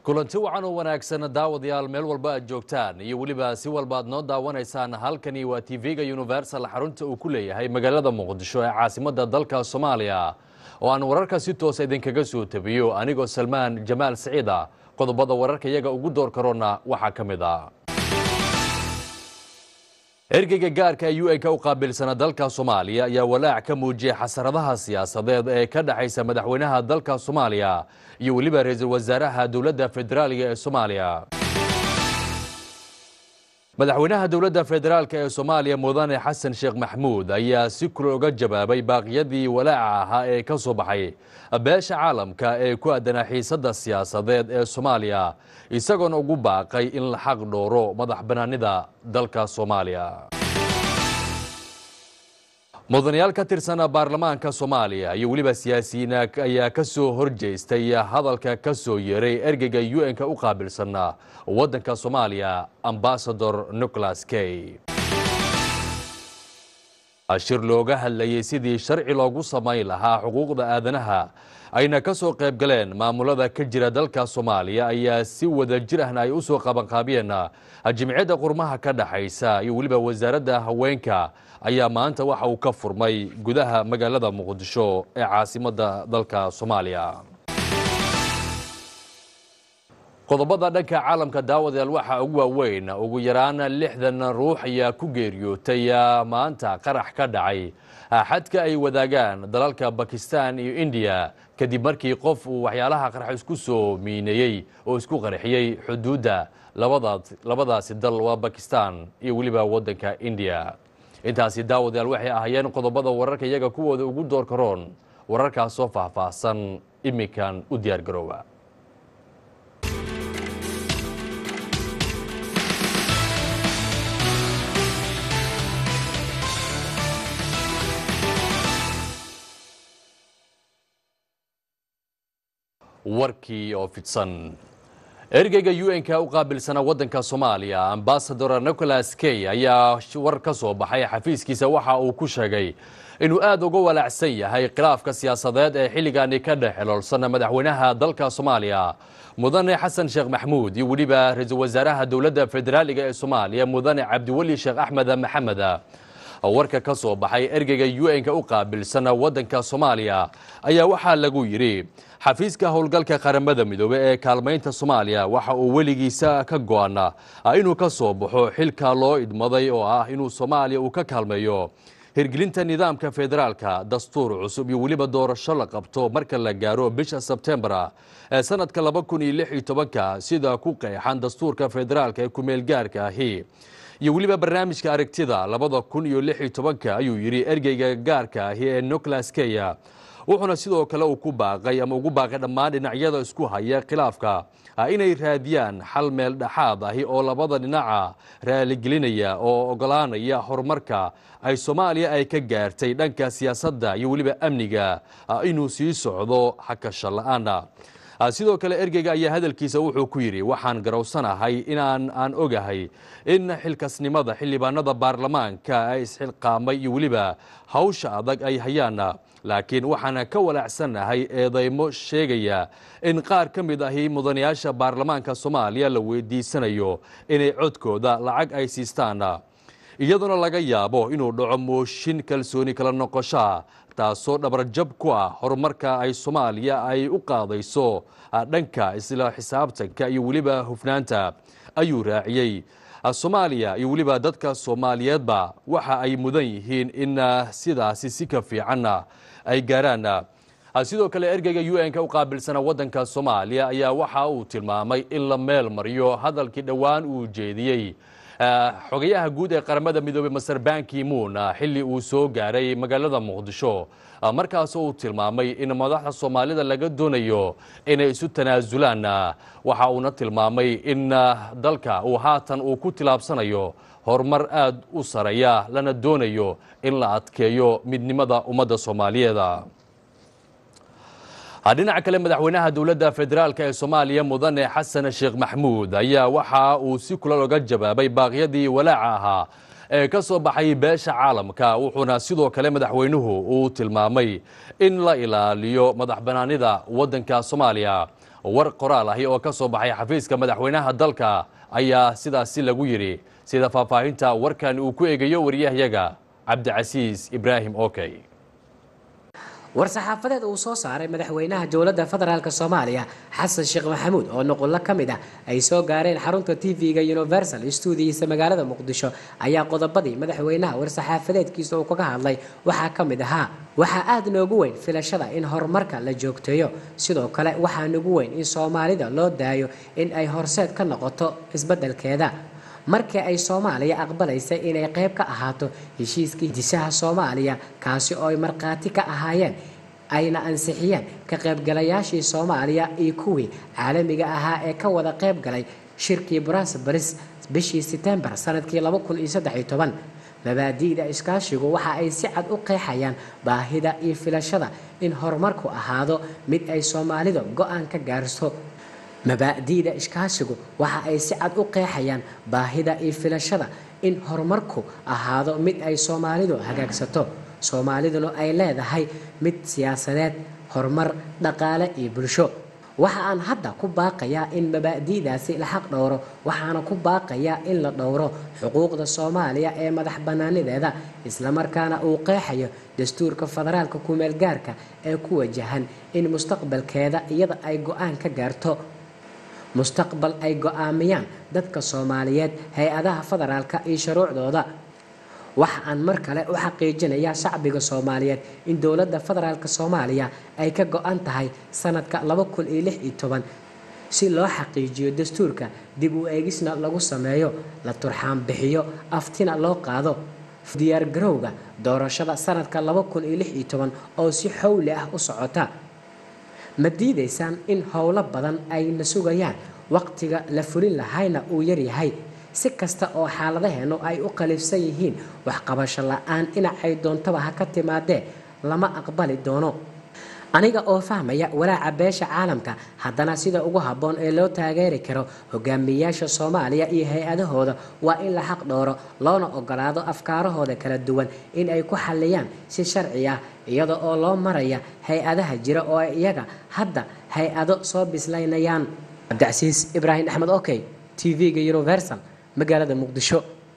kulanti wacan oo wanaagsan daawadayaal meel walba aad joogtaan iyo weliba si walba aad noo daawanaysaan halkani waa tv-ga universal xarunta uu ku leeyahay magaalada muqdisho ee caasimadda dalka soomaaliya oo aan wararka si toosa idinkaga soo tabiyo anigoo salmaan jamaal siciida qodobada wararka iyaga ugu door karona waxaa ka mid a ergeyga gaarka ee u-n-ka u qaabilsana dalka soomaaliya ayaa walaac ka muujiyay xasaradaha siyaasadeed ee ka dhexaysa madaxweynaha dalka soomaaliya iyo weliba ra-iisul wasaaraha dowladda federaaliga ee soomaaliya madaxweynaha dowladda federaalk ee soomaaliya mudane xasan sheekh maxmuud ayaa si kula oga jawaabay baaqyadii walaaca ahaa ee ka soo baxay beesha caalamka ee ku aadanaa xiisadda siyaasadeed ee soomaaliya isagoona ugu baaqay in la xaq dhooro madax banaanida dalka soomaaliya mudanayaal ka tirsan baarlamaanka soomaaliya iyo weliba siyaasiyiin ayaa ka soo horjeestay hadalka ka soo yeeray ergeyga u-n-ka u qaabilsana waddanka soomaaliya ambasador nicholas key shir looga hadlayay sidii sharci loogu samayn lahaa xuquuqda aadanaha ayna ka soo qayb galeen maamulada ka jira dalka soomaaliya ayaa si wada jir ahna ay u soo qabanqaabiyeen jimciyadda qurmaha ka dhaxaysa iyo weliba wasaaradda haweenka ayaa maanta waxa uu ka furmay gudaha magaalada muqdisho ee caasimadda dalka soomaaliya qodobada dhanka caalamka daawadayaal waxaa ugu waaweyn ugu yaraan lixdan ruux ayaa ku geeriyootay maanta qarax ka dhacay xadka ay wadaagaan dalalka bakistan iyo indiya kadib markii qof uu waxyaalaha qarax isku soo miineeyey oo isku qarxiyey xuduudda labadaasi dal waa bakistan iyo weliba waddanka indiya intaasi daawadayaal waxay ahaayeen qodobada wararka iyaga kuwooda ugu door karoon wararkaas soo faahfaahsan iminkan u diyaar garooba warkii oo fidsan ergeyga u-n-ka u qaabilsana waddanka soomaaliya ambasador nicholas key ayaa war ka soo baxay xafiiskiisa waxa uu ku sheegay inuu aad uga walaacsan yahay khilaafka siyaasadeed ee xilligani ka dhex xeloolsan madaxweynaha dalka soomaaliya mudane xasan sheekh maxmuud iyo weliba ra-iisul wasaaraha dowladda federaaliga ee soomaaliya mudane cabdiweli sheekh axmed maxamed warka ka soo baxay ergeyga u-n-ka u qaabilsan waddanka soomaaliya ayaa waxaa lagu yidhi xafiiska howlgalka qaramada midoobe ee kaalmaynta soomaaliya waxa uu weligiisa ka go-ana inuu ka soo baxo xilka loo idmaday oo ah inuu soomaaliya uu ka kaalmeeyo hirgelinta nidaamka federaalka dastuur cusub iyo weliba doorasho la qabto marka la gaaro bisha sebtembar ee sanadka laba kun iyo lix iyo tobanka sida ku qeexan dastuurka federaalka ee kumeel gaarka ahi iyo weliba barnaamijka aragtida labada kun iyo lix iyo tobanka ayuu yidhi ergeyga gaarka ahi ee nicholas keya wuxuuna sidoo kale uu ku baaqay ama ugu baaqay dhammaan dhinacyada isku haya khilaafka inay raadiyaan xal meel dhexaad ahi oo labada dhinaca raaligelinaya oo ogolaanaya horumarka ay soomaaliya ay ka gaartay dhanka siyaasadda iyo weliba amniga inuu sii socdo xakasha la-aana sidoo kale ergeyga ayaa hadalkiisa wuxuu ku yidhi waxaan garowsanahay inaan aan ogahay in xilkasnimada xildhibaanada baarlamaanka ay isxilqaamay iyo weliba hawsha adag ay hayaan laakiin waxaan ka walaacsanahay eedeymo sheegaya in qaar ka mid ahi mudanayaasha baarlamaanka soomaaliya la weydiisanayo inay codkooda lacag ay siistaan iyadoona laga yaabo inuu dhaco mooshin kalsooni kala noqoshaa taasoo dhabarjab ku ah horumarka ay soomaaliya ay u qaadayso dhanka isla xisaabtanka iyo weliba hufnaanta ayuu raaciyey soomaaliya iyo weliba dadka soomaaliyeedba waxa ay mudan yihiin in sidaasi si ka fiicanna ay gaaraan sidoo kale ergeyga u-n-ka u qaabilsana waddanka soomaaliya ayaa waxa uu tilmaamay in la meel mariyo hadalkii dhowaan uu jeediyey xogayaha guud ee qaramada midoobey master banki moon xilli uu soo gaaray magaalada muqdisho markaasoo uu tilmaamay in madaxda soomaalida laga doonayo inay isu tanaasulaan waxa uuna tilmaamay in dalka uu haatan uu ku tilaabsanayo horumar aad u sareeya lana doonayo in la adkeeyo midnimada ummadda soomaaliyeed dhinaca kale madaxweynaha dowladda federaalk ee soomaaliya mudane xasan sheekh maxmuud ayaa waxa uu si kulal oga jawaabay baaqyadii walaaca ahaa ee ka soo baxay beesha caalamka wuxuuna sidoo kale madaxweynuhu uu tilmaamay in la ilaaliyo madax banaanida waddanka soomaaliya war qoraal ahi oo ka soo baxay xafiiska madaxweynaha dalka ayaa sidaasi lagu yidhi sida faahfaahinta warkan uu ku eegayo waryahayaga cabdicasiis ibraahim okey war-saxaafadeed uu soo saaray madaxweynaha dowladda federaalk soomaaliya xasan sheekh maxamuud oo nuqullo ka mid ah ay soo gaareen xarunta tv-ga universal stuudiyiisa magaalada muqdisho ayaa qodobadii madaxweynaha war-saxaafadeedkiisa uu kaga hadlay waxaa ka mid ahaa waxaa aada noogu weyn filashada in horumarka la joogteeyo sidoo kale waxaa nagu weyn in soomaalida loo daayo in ay horseed ka noqoto isbeddelkeeda markii ay soomaaliya aqbalaysay inay qayb ka ahaato heshiiskii disaha soomaaliya kaasi oo ay markhaati ka ahaayeen ayna ansixiyeen ka qaybgalayaashii soomaaliya iyo kuwii caalamiga ahaa ee ka wada qayb galay shirkii brasbaris bishii setembar sanadkii mabaadi'da iskaashigu waxa ay si cad u qeexayaan baahida iyo filashada in horumarku ahaado mid ay soomaalida go-aan ka gaarso mabaadi'da iskaashigu waxa ay si cad u qeexayaan baahida iyo filashada in horumarku ahaado mid ay soomaalidu hagaagsato soomaaliduna ay leedahay mid siyaasadeed horumar dhaqaale iyo bulsho waxa aan hadda ku baaqayaa in mabaadi'daasi la xaq dhowro waxaana ku baaqayaa in la dhowro xuquuqda soomaaliya ee madax bannaanideeda islamarkaana uu qeexayo dastuurka federaalka kumeelgaarka ee ku wajahan in mustaqbalkeeda iyada ay go-aan ka gaarto mustaqbal ay go-aamiyaan dadka soomaaliyeed hay-adaha federaalka iyo shuruucdooda waxa aan mar kale u xaqiijinayaa shacbiga soomaaliyeed in dowladda federaalk soomaaliya ay ka go-an tahay sanadka si loo xaqiijiyo dastuurka dib u eegisna lagu sameeyo la turxaan bixiyo aftina loo qaado diyaargarowga doorashada sanadka oo si xowli ah u socota ma diidaysaan in howlo badan ay na sugayaan waqtiga la fulin lahayna uu yaryahay si kasta oo xaaladaheennu ay u qalifsan yihiin waxqabasho la-aan dhinacay doontaba ha ka timaadee lama aqbali doono aniga oo fahmaya walaaca beesha caalamka haddana sida ugu habboon ee loo taageeri karo hogaamiyayaasha soomaaliya iyo hay-adahooda waa in la xaq dhooro loona ogolaado afkaarahooda kala duwan in ay ku xalliyaan si sharci ah iyada oo loo maraya hay-adaha jira oo ay iyaga hadda hay-ado soo bislaynayaan cabdicasiis ibraahim axmed okey t v-ga universal magaalada muqdisho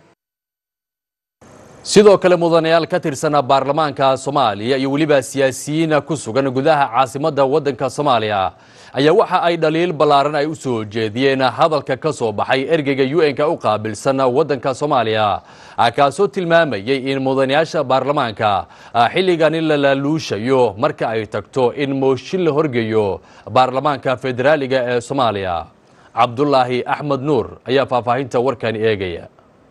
sidoo kale mudanayaal ka tirsan baarlamaanka soomaaliya iyo weliba siyaasiyiin ku sugan gudaha caasimadda waddanka soomaaliya ayaa waxa ay dhaliil ballaaran ay u soo jeediyeen hadalka ka soo baxay ergeyga u-n-ka u qaabilsan waddanka soomaaliya kaasoo tilmaamayay in mudanayaasha baarlamaanka xilligani la laaluushayo marka ay tagto in mooshin la horgeeyo baarlamaanka federaaliga ee soomaaliya cabdulaahi axmed nuur ayaa faahfaahinta warkani eegaya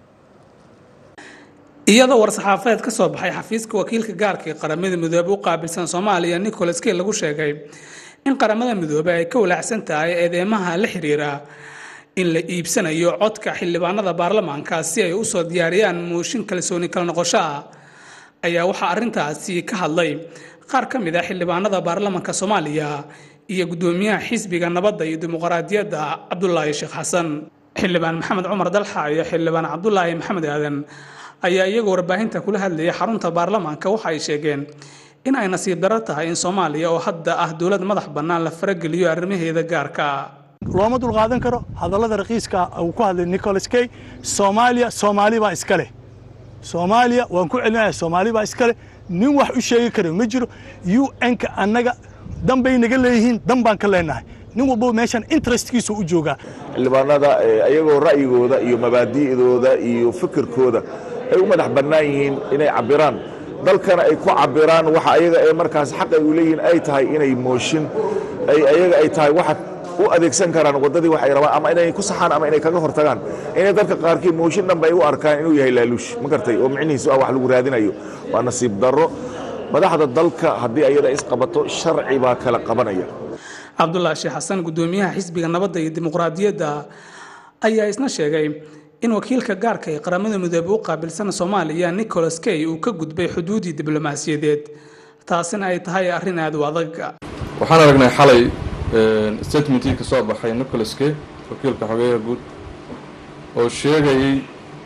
iyadoo war-saxaafadeed ka soo baxay xafiiska wakiilka gaarka ee qaramada midoobe u qaabilsan soomaaliya nicholas key lagu sheegay in qaramada midoobe ay ka walaacsan tahay eedeymaha la xiriira in la iibsanayo codka xildhibaanada baarlamaanka si ay usoo diyaariyaan mooshin kalsooni kala noqosho ah ayaa waxaa arrintaasi ka hadlay qaar ka mid a xildhibaanada baarlamaanka soomaaliya iyo guddoomiyaha xisbiga nabadda iyo dimuqraadiyadda cabdulaahi sheekh xasan xildhibaan maxamed cumar dalxa iyo xildhibaan cabdulaahi maxamed aadan ayaa iyagoo warbaahinta kula hadlayay xarunta baarlamaanka waxa ay sheegeen in ay nasiib daro tahay in soomaaliya oo hadda ah dowlad madax bannaan la farageliyo arrimaheeda gaarka looma dulqaadan karo hadallada raqiiska uu ku hadlay nicholas key soomaaliya soomaali baa iska leh soomaaliya waan ku celinaya soomaali baa iska leh nin wax u sheegi kara ma jiro u n-ka annaga dan bay naga leeyihiin dan baan ka leenahay nin walbo meeshan interestkiisa u joogaa xildhibaanada ayagoo ra'yigooda iyo mabaadi'dooda iyo fikirkooda ay u madax bannaan yihiin inay cabbiraan dalkana ay ku cabbiraan waxa ayaga ee markaas xaq ay u leeyihiin ay tahay inay mooshin ay ayaga ay tahay waxa u adeegsan karaan waddadii waxay rabaan ama inay ku saxaan ama inay kaga hortagaan inay dadka qaarkii mooshin dhanba ay u arkaan inuu yahay laaluush ma gartay oo micnihiisu ah wax lagu raadinayo waa nasiib darro madaxda dalka haddii ayada isqabato sharci baa kala qabanaya cabdulaahi sheekh xasan guddoomiyaha xisbiga nabadda iyo dimuqraadiyadda ayaa isna sheegay in wakiilka gaarka ee qaramada midoobe u qaabilsan soomaaliya nicholas key uu ka gudbay xuduudii diblomaasiyadeed taasina ay tahay arrin aad u adag waxaan aragnay xalay statementii ka soo baxay nicholas key wakiilka xogeyaha guud oo sheegayay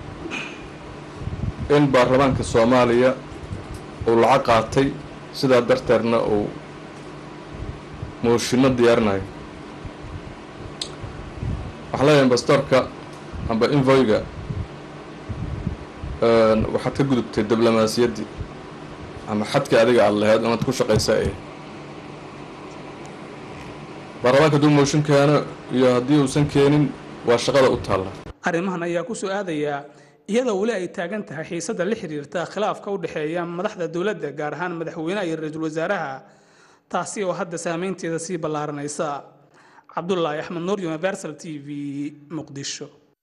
in baarlamaanka soomaaliya uu lacag qaatay sidaa darteedna uu mooshinno diyaarinayo waxaa leeyahay ambastorka amba invoyga waxaad ka gudubtay diblomaasiyaddii ama xadkii adiga aad lahayd inaad ku shaqaysa ay baarlamaanka hadduu mooshin keeno iyo haddii uusan keenin waa shaqada u taalla arrimahan ayaa ku soo aadayaa iyadoo weli ay taagan tahay xiisadda la xiriirta khilaafka u dhexeeya madaxda dowladda gaar ahaan madaxweynaha iyo ra-iisul wasaaraha taasi oo hadda saameynteeda sii ballaaranaysa cabdulaahi axmed nuur universal t v muqdisho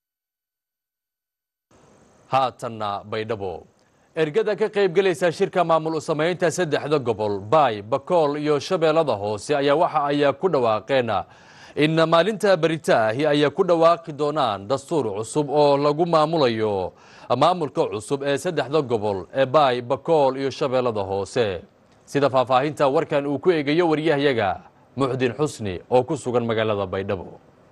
haatanna baydhabo ergada ka qaybgelaysa shirka maamul u samaynta saddexda gobol baay bakool iyo shabeellada hoose ayaa waxa ay ku dhawaaqeen in maalinta beritaahi ay ku dhawaaqi doonaan dastuur cusub oo lagu maamulayo maamulka cusub ee saddexda gobol ee baay bakool iyo shabeellada hoose sida faahfaahinta warkan uu ku eegayo waryahayaga muxdin xusni oo ku sugan magaalada baydhabo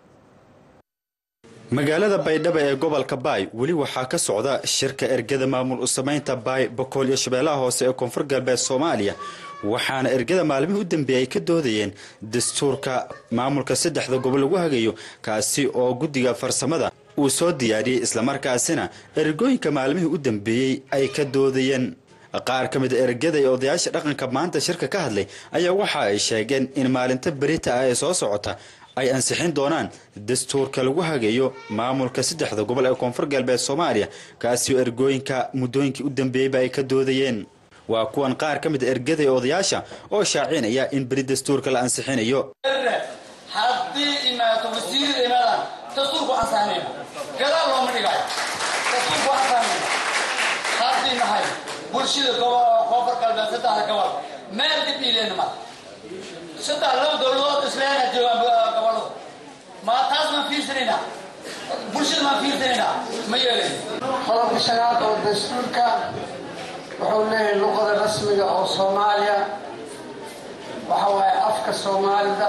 magaalada baydhabo ee gobolka baay weli waxaa ka socda shirka ergada maamul u samaynta baay bakool iyo shabeellaha hoose ee koonfur galbeed soomaaliya waxaana ergada maalmihii u dambeeyay ka doodayeen dastuurka maamulka saddexda gobol lagu hagayo kaasi oo guddiga farsamada uu soo diyaariyey islamarkaasina ergooyinka maalmihii u dambeeyey ay ka doodayeen qaar ka mid a ergada iyo odayaasha dhaqanka maanta shirka ka hadlay ayaa waxa ay sheegeen in maalinta berita ah ee soo socota ay ansixin doonaan dastuurka lagu hagayo maamulka saddexda gobol ee koonfur galbeed soomaaliya kaasi oo ergooyinka muddooyinkii u dambeeyeyba ay ka doodayeen waa kuwan qaar ka mid a ergada iyo odayaasha oo shaacinaya in beri dastuurka la ansixinayo haddii imaato wasiir imaadaan dastuurku ansaxnayna gadaal looma dhigayo dastuurku ansaxnayna haddii nahay bulshada koonfur galbeed saddexda gobol meel dib iileena mara saddex laba dowladood isleena joogaan gobolada ma taas maan fiirsanayna bulshada maan fiirsanayna ma yeelayn qodobka shanaad oo dastuurka wuxuu leeyahay luqada rasmiga oo soomaaliya waxa waaye afka soomaalida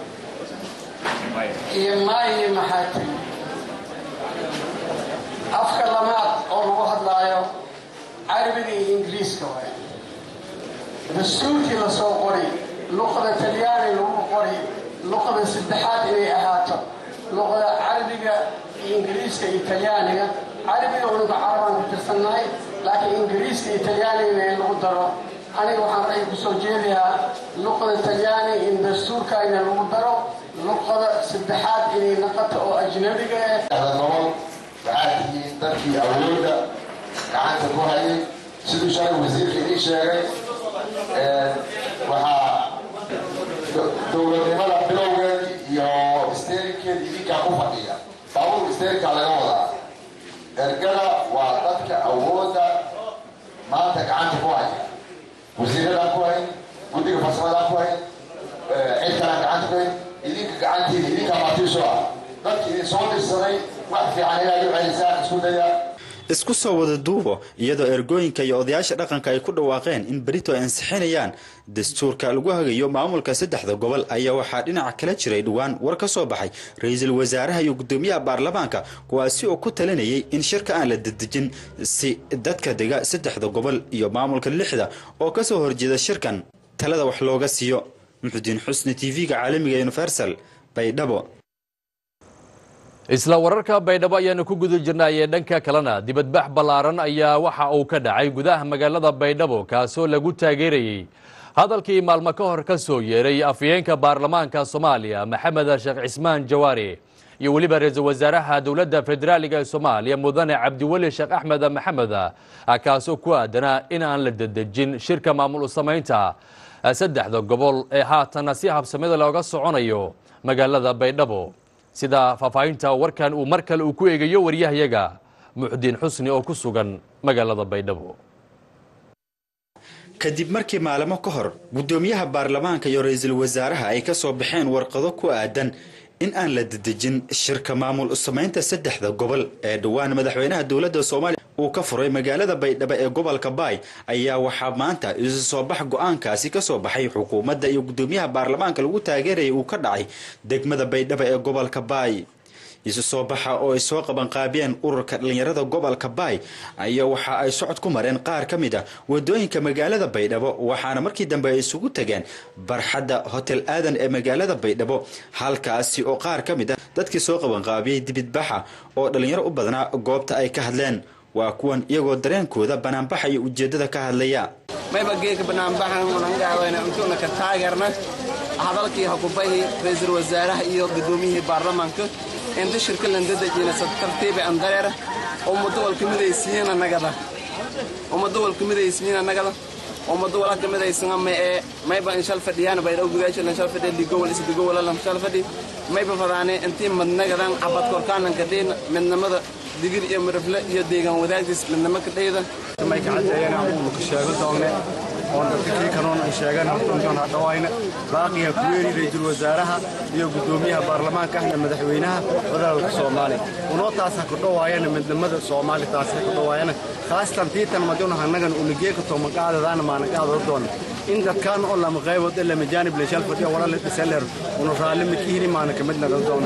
iyo maayi maxaati afka lamaad oo lagu hadlaayo carabiga iyo ingiriiska waaye dastuurkii lasoo qori luqada talyaani lagu qori luqada saddexaad inay ahaato luqada carabiga iyo ingiriiska iyo talyaaniga carabiga unuga carabaan ka tirsannahay laakiin ingiriiska iyo talyaaniga in lagu daro aniga waxaan ra'yi kusoo jeedayaa luqada talyaani in dastuurkayna lagu daro luqada saddexaad inay naqato oo ajnabiga ah gobol waxaa tihiin dadkii awoodda gacanta ku hayay siduu shalay wasiirka ii sheegay waxaa dowladnimada bilowgeedii iyo isteerinkeeda idinkaa ku fadhiya baabuur isteerinkaa laga wadaa ergada waa dadka awoodda maanta gacanta ku haya wasiiradaan ku hayn guddiga farsamadaan ku hayn cid kalaan gacanta ku hayn idinka gacantiida idinkaa maatiiso ah dadki idin soo dirsaday wax fiican inaad u celisaan isku daya isku soo wada duubo iyadoo ergooyinka iyo odayaasha dhaqanka ay ku dhawaaqeen in berito ay ansixinayaan dastuurka lagu hagayo maamulka saddexda gobol ayaa waxaa dhinaca kala jiray dhowaan war ka soo baxay ra-iisul wasaaraha iyo guddoomiyaha baarlamaanka kuwaasi oo ku talinayay in shirka aan la dedejin si dadka dega saddexda gobol iyo maamulka lixda oo kasoo horjeeda shirkan talada wax looga siiyo muxudiin xusni t v-ga caalamiga universal baydhabo isla wararka baydhabo ayaanu ku guda jirnay ee dhanka kalena dibadbax ballaaran ayaa waxa uu ka dhacay gudaha magaalada baydhabo kaasoo lagu taageerayey hadalkii maalmo ka hor ka soo yeeray afyeenka baarlamaanka soomaaliya maxamed sheekh cismaan jawaari iyo weliba ra-iisul wasaaraha dowladda federaaliga ee soomaaliya mudane cabdiweli sheekh axmed maxamed kaasoo ku aadanaa in aan la dedejin shirka maamul u samaynta saddexda gobol ee haatana si habsamida looga soconayo magaalada baydhabo sida faahfaahinta warkan uu mar kale uu ku eegayo waryahayaga muxdiin xusni oo ku sugan magaalada baydhabo kadib markii maalimo ka hor guddoomiyaha baarlamaanka iyo ra-iisul wasaaraha ay ka soo baxeen warqado ku aadan in aan la dedejin shirka maamul u samaynta saddexda gobol ee dhowaan madaxweynaha dowladda soomaaliya uu ka furay magaalada baydhabo ee gobolka baay ayaa waxaa maanta isu soo bax go-aankaasi ka soo baxay xukuumadda iyo guddoomiyaha baarlamaanka lagu taageerayay uu ka dhacay degmada baydhabo ee gobolka baay isu soo baxa oo ay soo qabanqaabiyeen ururka dhallinyarada gobolka baay ayaa waxa ay socod ku mareen qaar ka mid a wadooyinka magaalada baydhabo waxaana markii dambe ay isugu tageen barxadda hotel aadan ee magaalada baydhabo halkaasi oo qaar ka mid a dadkii soo qabanqaabiyey dibidbaxa oo dhallinyaro u badnaa goobta ay ka hadleen waa kuwan iyagoo dareenkooda banaanbaxa iyo ujeeddada ka hadlaya mayba geeka banaanbaxan unangaawayna intuuna ka taageerna hadalkii hakubahi ra-iisul wasaaraha iyo gudoomiyihii baarlamaanka inta shirka landadajina tartiiba andareera ummado walka midaysiiyana nagada ummado walka midaysiiyana nagada ummado walka midaysana ma ee mayba inshal fadhiyaan bay dhaw gudaasha inshal fadhiya ligowal is ligowal lan shal fadhi mayba fadaane intii madnagadan cabad korkaanan kadhin midnimada digir iyo mirifle iyo deegaan wadaagdiis midnimo ka dhayda may ka cadeeyeen abuunu ka sheego doonne oon dadka kii kanoon ay sheegaan intaan hadhawayna baaqiya kuweeri ra-iisul wasaaraha iyo guddoomiyaha baarlamaanka ahna madaxweynaha federaalka soomaaliya unoo taasa ku dhawaayana midnimada soomaali taasa ku dhawaayana khaasatan tiitan maduna hannagan unageeka toomaqaadadaana maanaqaadada doona in dadkaan oo lama qaybood ee lama jaanib leeshal fadhiya wala dhisaler una raalli midkihini maana kamid nagan doona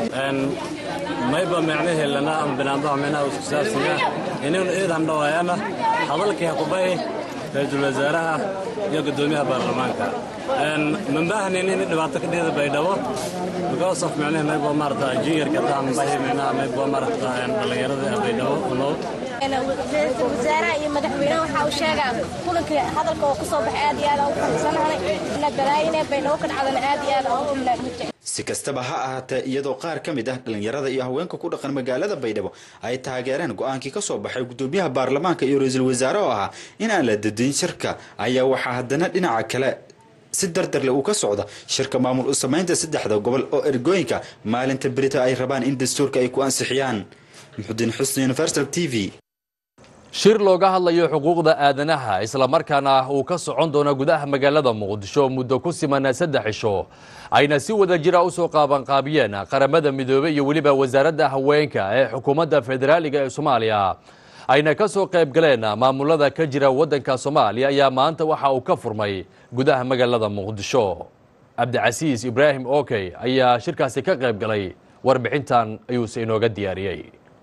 mayba micnaheelana ama binaanbaha micnaha isku saabsanya inaynu eedan dhawaayana hadalkii hakubay ra-iisul wasaaraha iyo guddoomiyaha baarlamaanka mambahnin in dhibaato ka dhida baydhabo because of micnaha mayba maarata juniorka taan bahi micnaha mayba maarata dhallinyarada baydhabo unow ra-iisul wasaaraha iyo madaxweynaha waxaa uu sheegaa kulanka hadalka oo ku soo baxay aad iyo aad aan u faraxsanahay na balaayine baydhabo ka dhacdana aad iyo aad aan u umlaamujay si kastaba ha ahaatee iyadoo qaar ka mid ah dhallinyarada iyo haweenka ku dhaqan magaalada baydhabo ay taageereen go-aankii ka soo baxay guddoomiyaha baarlamaanka iyo ra-iisul wasaare oo ahaa in aan la dadin shirka ayaa waxaa haddana dhinaca kale si dardarle uu ka socda shirka maamul u samaynta saddexda gobol oo ergooyinka maalinta berita ay rabaan in dastuurka ay ku ansixiyaan muxudiin xusni universal t v shir looga hadlayo xuquuqda aadanaha islamarkaana uu ka socon doono gudaha magaalada muqdisho muddo ku siman saddex cisho ayna si wada jira usoo qaabanqaabiyeen qaramada midoobey iyo weliba wasaaradda haweenka ee xukuumadda federaaliga ee soomaaliya ayna ka soo qayb galeen maamulada ka jira waddanka soomaaliya ayaa maanta waxa uu ka furmay gudaha magaalada muqdisho cabdicasiis ibraahim okey ayaa shirkaasi ka qayb galay warbixintan ayuuse inooga diyaariyey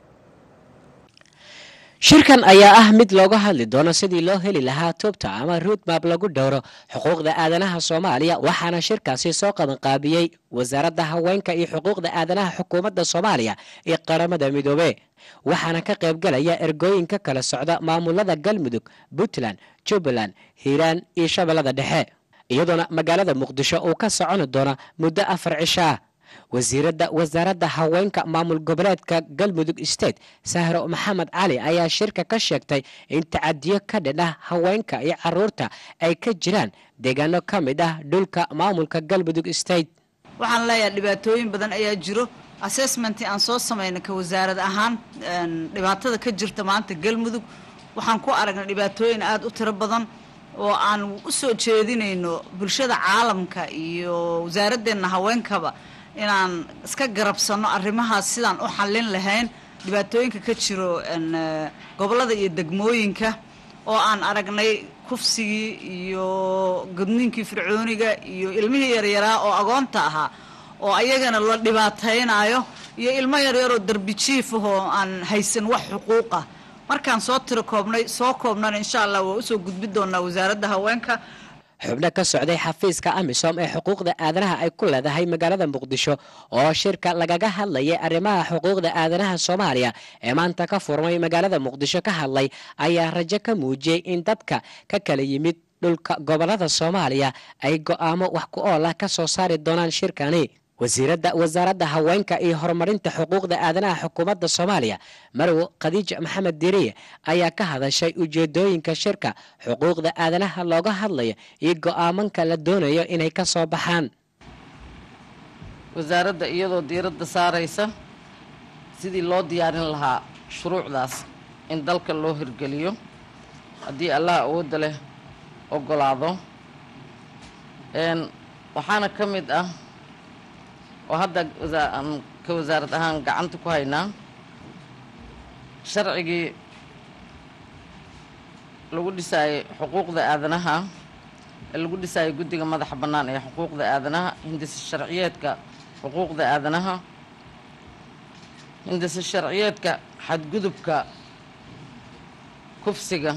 shirkan ayaa ah mid looga hadli doono sidii loo heli lahaa tubta ama ruudmab lagu dhowro xuquuqda aadanaha soomaaliya waxaana shirkaasi soo qabanqaabiyey wasaaradda haweenka iyo xuquuqda aadanaha xukuumadda soomaaliya iyo qaramada midoobe waxaana ka qaybgalaya ergooyinka kala socda maamulada galmudug puntland jubbaland hiiraan iyo shabeellada dhexe iyadoona magaalada muqdisho uu ka soconi doono muddo afar cisho ah wasiiradda wasaaradda haweenka maamul goboleedka galmudug state sahro maxamed cali ayaa shirka ka sheegtay in tacadiyo ka dhan ah haweenka iyo caruurta ay ka jiraan deegaano ka mid ah dhulka maamulka galmudug state waxaan leeyahay dhibaatooyin badan ayaa jiro assessmentii aan soo samayna ka wasaarad ahaan dhibaatada ka jirta maanta galmudug waxaan ku aragnay dhibaatooyin aada u tiro badan oo aan u soo jeedinayno bulshada caalamka iyo wasaaradeenna haweenkaba inaan iska garabsanno arrimahaas sidaan u xallin lahayn dhibaatooyinka ka jiro gobollada iyo degmooyinka oo aan aragnay kufsigii iyo gudniinkii fircooniga iyo ilmihii yaryaraa oo agoonta ahaa oo ayagana la dhibaataynayo iyo ilmo yaryaroo darbi jiif ahoo aan haysan wax xuquuq ah markaan soo tiro koobnay soo koobnana insha allah waa usoo gudbi doonaa wasaaradda haweenka xubno ka socday xafiiska amisom ee xuquuqda aadanaha ay ku leedahay magaalada muqdisho oo shirka lagaga hadlayay arrimaha xuquuqda aadanaha soomaaliya ee maanta ka furmay magaalada muqdisho ka hadlay ayaa rajo ka muujiyey in dadka ka kala yimid dhulka gobolada soomaaliya ay go'aamo wax ku ool ah ka soo saari doonaan shirkani wasiiradda wasaaradda haweenka iyo horumarinta xuquuqda aadanaha xukuumadda soomaaliya marwo khadiija maxamed diriye ayaa ka hadashay ujeedooyinka shirka xuquuqda aadanaha looga hadlayo iyo go'aamanka la doonayo inay ka soo baxaan wasaaradda iyadoo diiradda saaraysa sidii loo diyaarin lahaa shuruucdaas in dalka loo hirgeliyo haddii allaha awoodda leh ogolaado waxaana ka mid ah oo hadda aan ka wasaarad ahaan gacanta ku haynaa sharcigii lagu dhisaayay xuquuqda aadanaha ee lagu dhisaayay guddiga madaxa bannaan ee xuquuqda aadanaha hindise sharciyeedka xuquuqda aadanaha hindise sharciyeedka xadgudubka kufsiga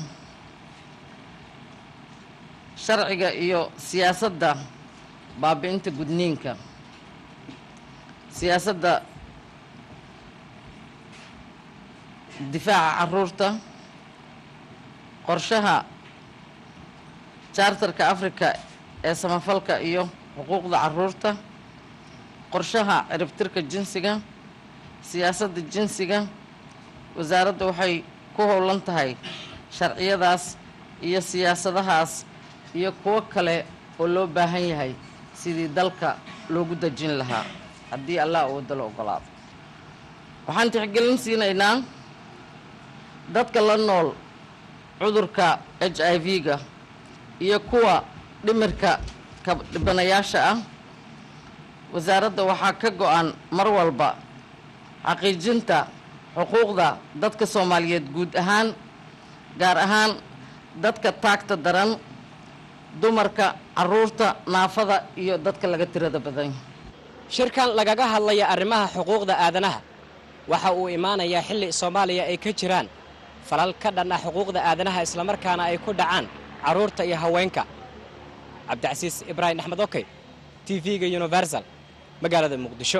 sharciga iyo siyaasadda baabi'inta gudniinka siyaasadda difaaca caruurta qorshaha jaartarka afrika ee samafalka iyo xuquuqda caruurta qorshaha ciribtirka jinsiga siyaasadda jinsiga wasaaradda waxay ku howlan tahay sharciyadaas iyo siyaasadahaas iyo kuwo kale oo loo baahan yahay sidii dalka loogu dejin lahaa haddii allah uu dalo ogolaado waxaan tixgelin siinaynaa dadka la nool cudurka h i v-ga iyo kuwa dhimirka ka dhibanayaasha ah wasaaradda waxaa ka go-an mar walba xaqiijinta xuquuqda dadka soomaaliyeed guud ahaan gaar ahaan dadka taagta daran dumarka caruurta naafada iyo dadka laga tirada badan shirkan lagaga hadlaya arrimaha xuquuqda aadanaha waxa uu imaanayaa xilli soomaaliya ay ka jiraan falal ka dhan ah xuquuqda aadanaha islamarkaana ay ku dhacaan carruurta iyo haweenka cabdicasiis ibraahim axmed okey t v-ga universal magaalada muqdisho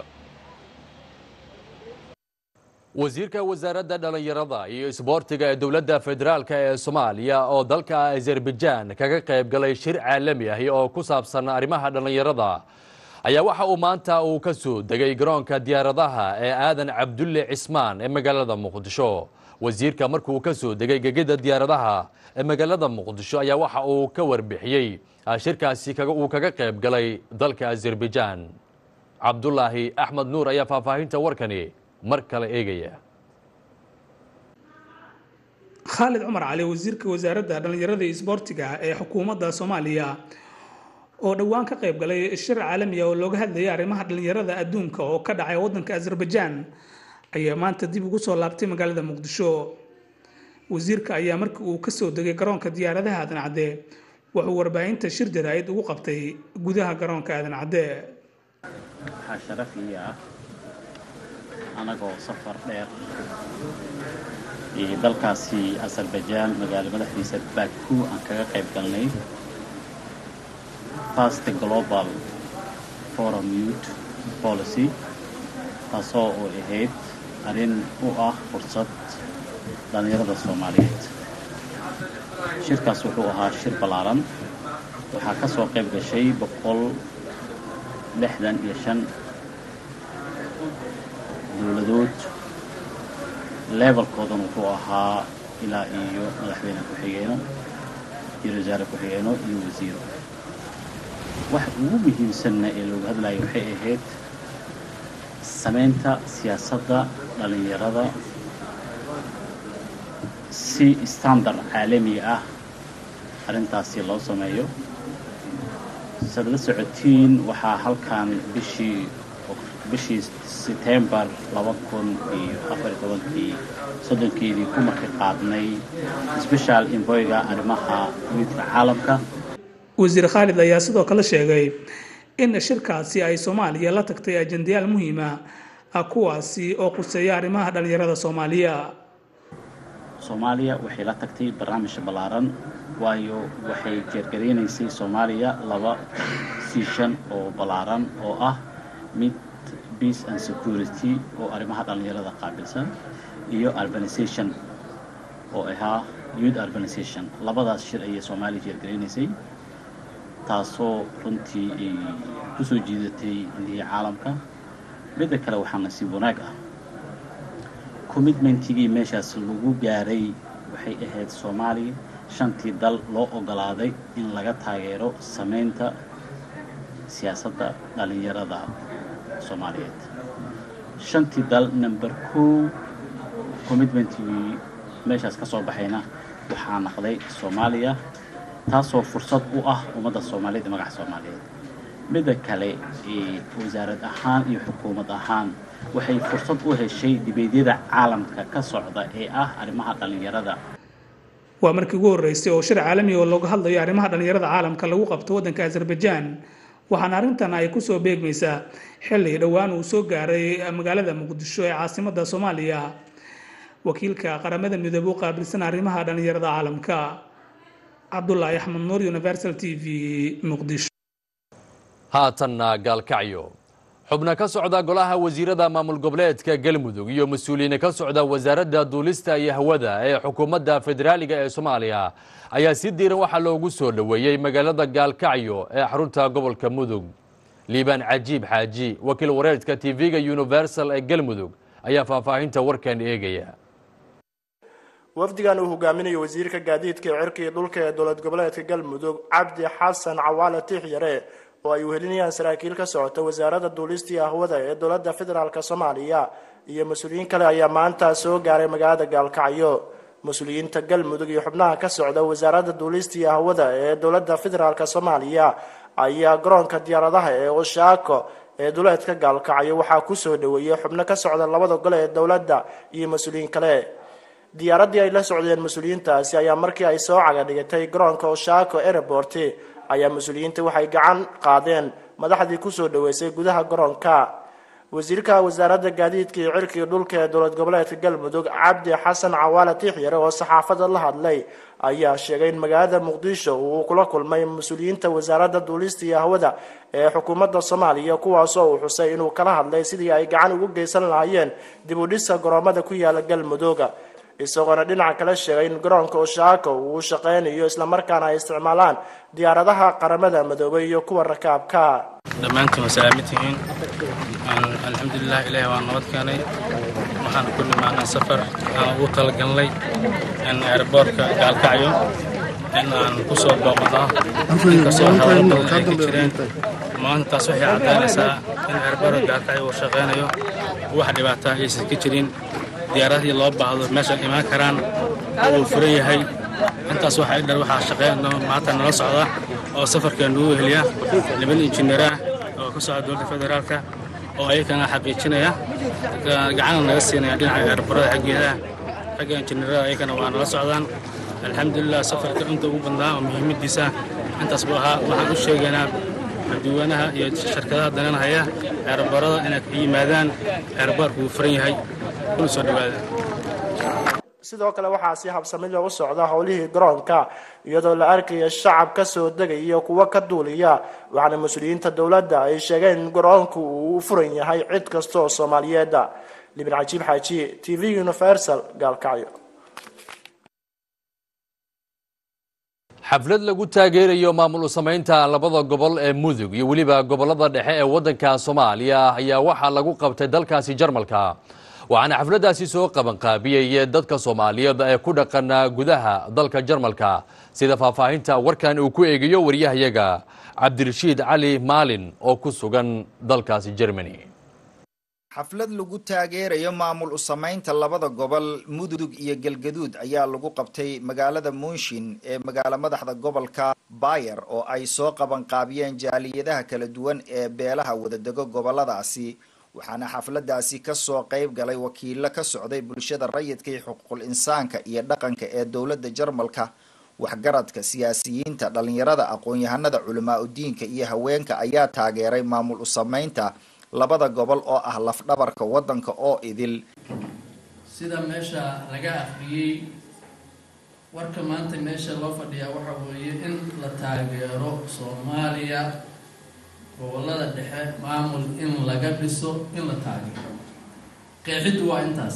wasiirka wasaaradda dhallinyarada iyo isboortiga ee dowladda federaalka ee soomaaliya oo dalka azerbaijaan kaga qayb galay shir caalami ah oo ku saabsan arrimaha dhallinyarada ayaa waxa uu maanta uu ka soo degay garoonka diyaaradaha ee aadan cabdulle cismaan ee magaalada muqdisho wasiirka markuu ka soo degay gegida diyaaradaha ee magaalada muqdisho ayaa waxa uu ka warbixiyey shirkaasi uu kaga qayb galay dalka azerbaijaan cabdulaahi axmed nuur ayaa faahfaahinta warkani mar kale eegaya khaalid cumar cali wasiirka wasaaradda dhallinyarada iyo isboortiga ee xukuumadda soomaaliya oo dhowaan ka qayb galay shir caalamiya oo looga hadlayay arrimaha dhallinyarada adduunka oo ka dhacay waddanka azerbaijaan ayaa maanta dib ugu soo laabtay magaalada muqdisho wasiirka ayaa markii uu kasoo degay garoonka diyaaradaha aadan cadde wuxuu warbaahinta shir jaraa'id ugu qabtay gudaha garoonka aadan cadde waxaa sharaf ii ah anagoo safar dheer iyo dalkaasi azerbaijan magaalo madaxdiisa baku aan kaga qayb galnay fast global forum youth policy taasoo u ahayd arrin u ah fursad dhallinyarada soomaaliyeed shirkaas wuxuu ahaa shir ballaaran waxaa ka soo qayb gashay boqol lixdan iyo shan dowladood levelkoodan wuxuu ahaa ilaa iyo madaxweyne ku-xigeeno iyo wasaare ku-xigeeno iyo wasiiro wax ugu muhiimsanna ee looga hadlayo waxay ahayd samaynta siyaasadda dhallinyarada si standard caalami ah arrintaasi loo sameeyo saad la socotiin waxaa halkan bishii bishii setembar laba kun iyo afar iyo tobankii soddonkeedii ku marka qaadnay special envoyga arrimaha midka caalamka wasiir khaalid ayaa sidoo kale sheegay in shirkaasi ay soomaaliya la tagtay ajendayaal muhiima ah kuwaasi oo quseeya arrimaha dhallinyarada soomaaliya soomaaliya waxay la tagtay barnaamij ballaaran waayo waxay jeergareynaysay soomaaliya laba siishan oo ballaaran oo ah mid peace and security oo arrimaha dhallinyarada qaabilsan iyo urbanization oo ahaa youth urbanization labadaas shir ayay soomaaliya jeergareynaysay taasoo runtii ay ku soo jiidatay indihii caalamka midda kale waxaa nasiib wanaag ah commitmentigii meeshaas lagu gaaray waxay ahayd soomaaliya shantii dal loo ogolaaday in laga taageero samaynta siyaasadda dhallinyarada soomaaliyeed shantii dal number kow commitmentigii meeshaas ka soo baxayna waxaa naqday soomaaliya taasoo fursad u ah ummadda soomaaliyeed iyo magaca soomaaliyeed midda kale ee wasaarad ahaan iyo xukuumad ahaan waxay fursad u heshay dibeedyada caalamka ka socda ee ah arrimaha dhallinyarada waa markii ugu horreysay oo shir caalami oo looga hadlayo arrimaha dhallinyarada caalamka lagu qabto waddanka azerbaijaan waxaana arrintan ay kusoo beegmaysaa xilli dhowaan uu soo gaaray magaalada muqdisho ee caasimadda soomaaliya wakiilka qaramada midoobe u qaabilsan arrimaha dhallinyarada caalamka cabdulaahi axmed nuur universal t v muqdisho haatanna gaalkacyo xubno ka socda golaha wasiirada maamul goboleedka galmudug iyo mas-uuliyiin ka socda wasaaradda duulista iyo hawada ee xukuumadda federaaliga ee soomaaliya ayaa si diiran waxaa loogu soo dhoweeyey magaalada gaalkacyo ee xarunta gobolka mudug liibaan cajiib xaaji wakiil wareedka tv-ga universal ee galmudug ayaa faahfaahinta warkan eegaya wafdigan uu hogaaminayo wasiirka gaadiidka ee cirka iyo dhulka ee dowlad goboleedka galmudug cabdi xasan cawaale tiixyare oo ay wehelinayaan saraakiil ka socota wasaaradda duulista iyo hawada ee dowladda federaalk soomaaliya iyo mas-uuliyiin kale ayaa maanta soo gaaray magaalada gaalkacyo mas-uuliyiinta galmudug iyo xubnaha ka socda wasaaradda duulista iyo hawada ee dowladda federaalk soomaaliya ayaa garoonka diyaaradaha ee oshaako ee duleedka gaalkacyo waxaa kusoo dhaweeyey xubno ka socda labada gole ee dowladda iyo mas-uuliyiin kale diyaaraddii ay la socdeen mas-uuliyiintaasi ayaa markii ay soo caga dhigatay garoonka oshaako airport ayaa mas-uuliyiinta waxay gacan qaadeen madaxdii kusoo dhaweysay gudaha garoonka wasiirka wasaaradda gaadiidka iyo cirka iyo dhulka ee dowlad goboleedka galmudug cabdi xasan cawaale tiixyare oo saxaafadda la hadlay ayaa sheegay in magaalada muqdisho uu kula kulmay mas-uuliyiinta wasaaradda duulista iyo hawada ee xukuumadda soomaaliya kuwaasoo uu xusay inuu kala hadlay sidii ay gacan ugu geysan lahaayeen dib u dhisa garoomada ku yaala galmudug isagoona dhinaca kale sheegay in garoonka oshaako uu shaqeynayo islamarkaana ay isticmaalaan diyaaradaha qaramada madoobay iyo kuwa rakaabka dhammaantiin waa salaaman tihiin alxamdulilah ilaahi waa nabad keenay waxaan ku nimaanay safar aan ugu talagalnay in airboortka gaalkacyo in aan ku soo booqno inkastoo hawlo badan ay ka jireen maantaas waxay caddaynaysaa in airboortka gaalkacyo uu shaqeynayo wax dhibaataa aysan ka jirin diyaaradihii loo baahdo meesha imaan karaan oo uu furan yahay intaas waxaa idhar waxaa shaqeyn maanta nala socda oo safarka nagu heliya niman injineer ah oo ka socda dowladda federaalka oo ayakana xaqiijinaya gacana naga siinaya dhinaca airbarada xaggeeda xagga injineerada ayakana waa nala socdaan alxamdulilah safarka inta ugu badnaa oo muhiimadiisa intaas buu ahaa waxaan u sheegaynaa dadweynaha iyo shirkadaha dananhaya airbarada inay ka yimaadaan airbaarku wuu furan yahay kuna soo dhawaada sidoo kale waxaa si habsami loogu socda howlihii garoonka iyadoo la arkaya shacab ka soo degaya kuwa ka duuliya waxaana mas-uuliyiinta dowladda ay sheegeen in garoonku uu u furan yahay cid kasta oo soomaaliyeed libin cajiib xaaji t v universal gaalkacyo xaflad lagu taageerayo maamul u samaynta labada gobol ee mudug iyo weliba gobolada dhexe ee waddanka soomaaliya ayaa waxaa lagu qabtay dalkaasi jarmalka waxaana xafladdaasi soo qabanqaabiyey dadka soomaaliyeed ee ku dhaqan gudaha dalka jarmalka sida faahfaahinta warkan uu ku eegayo waryahayaga cabdirashiid cali maalin oo ku sugan dalkaasi germany xaflad lagu taageerayo maamul u samaynta labada gobol mudug iyo galgaduud ayaa lagu qabtay magaalada munshin ee magaalo madaxda gobolka bayer oo ay soo qabanqaabiyeen jaaliyadaha kala duwan ee beelaha wadadego goboladaasi waxaana xafladaasi kasoo qayb galay wakiilo ka socday bulshada rayidka iyo xuquuqul insaanka iyo dhaqanka ee dowladda jarmalka waxgaradka siyaasiyiinta dhalinyarada aqoon-yahanada culamaa udiinka iyo haweenka ayaa taageeray maamul u samaynta labada gobol oo ah lafdhabarka waddanka oo idil sida meesha laga akhriyey warka maanta meesha loo fadhiyaa waxa weeye in la taageero soomaaliya gobolada dhexe maamul in laga dhiso in la taageero qeexiddu waa intaas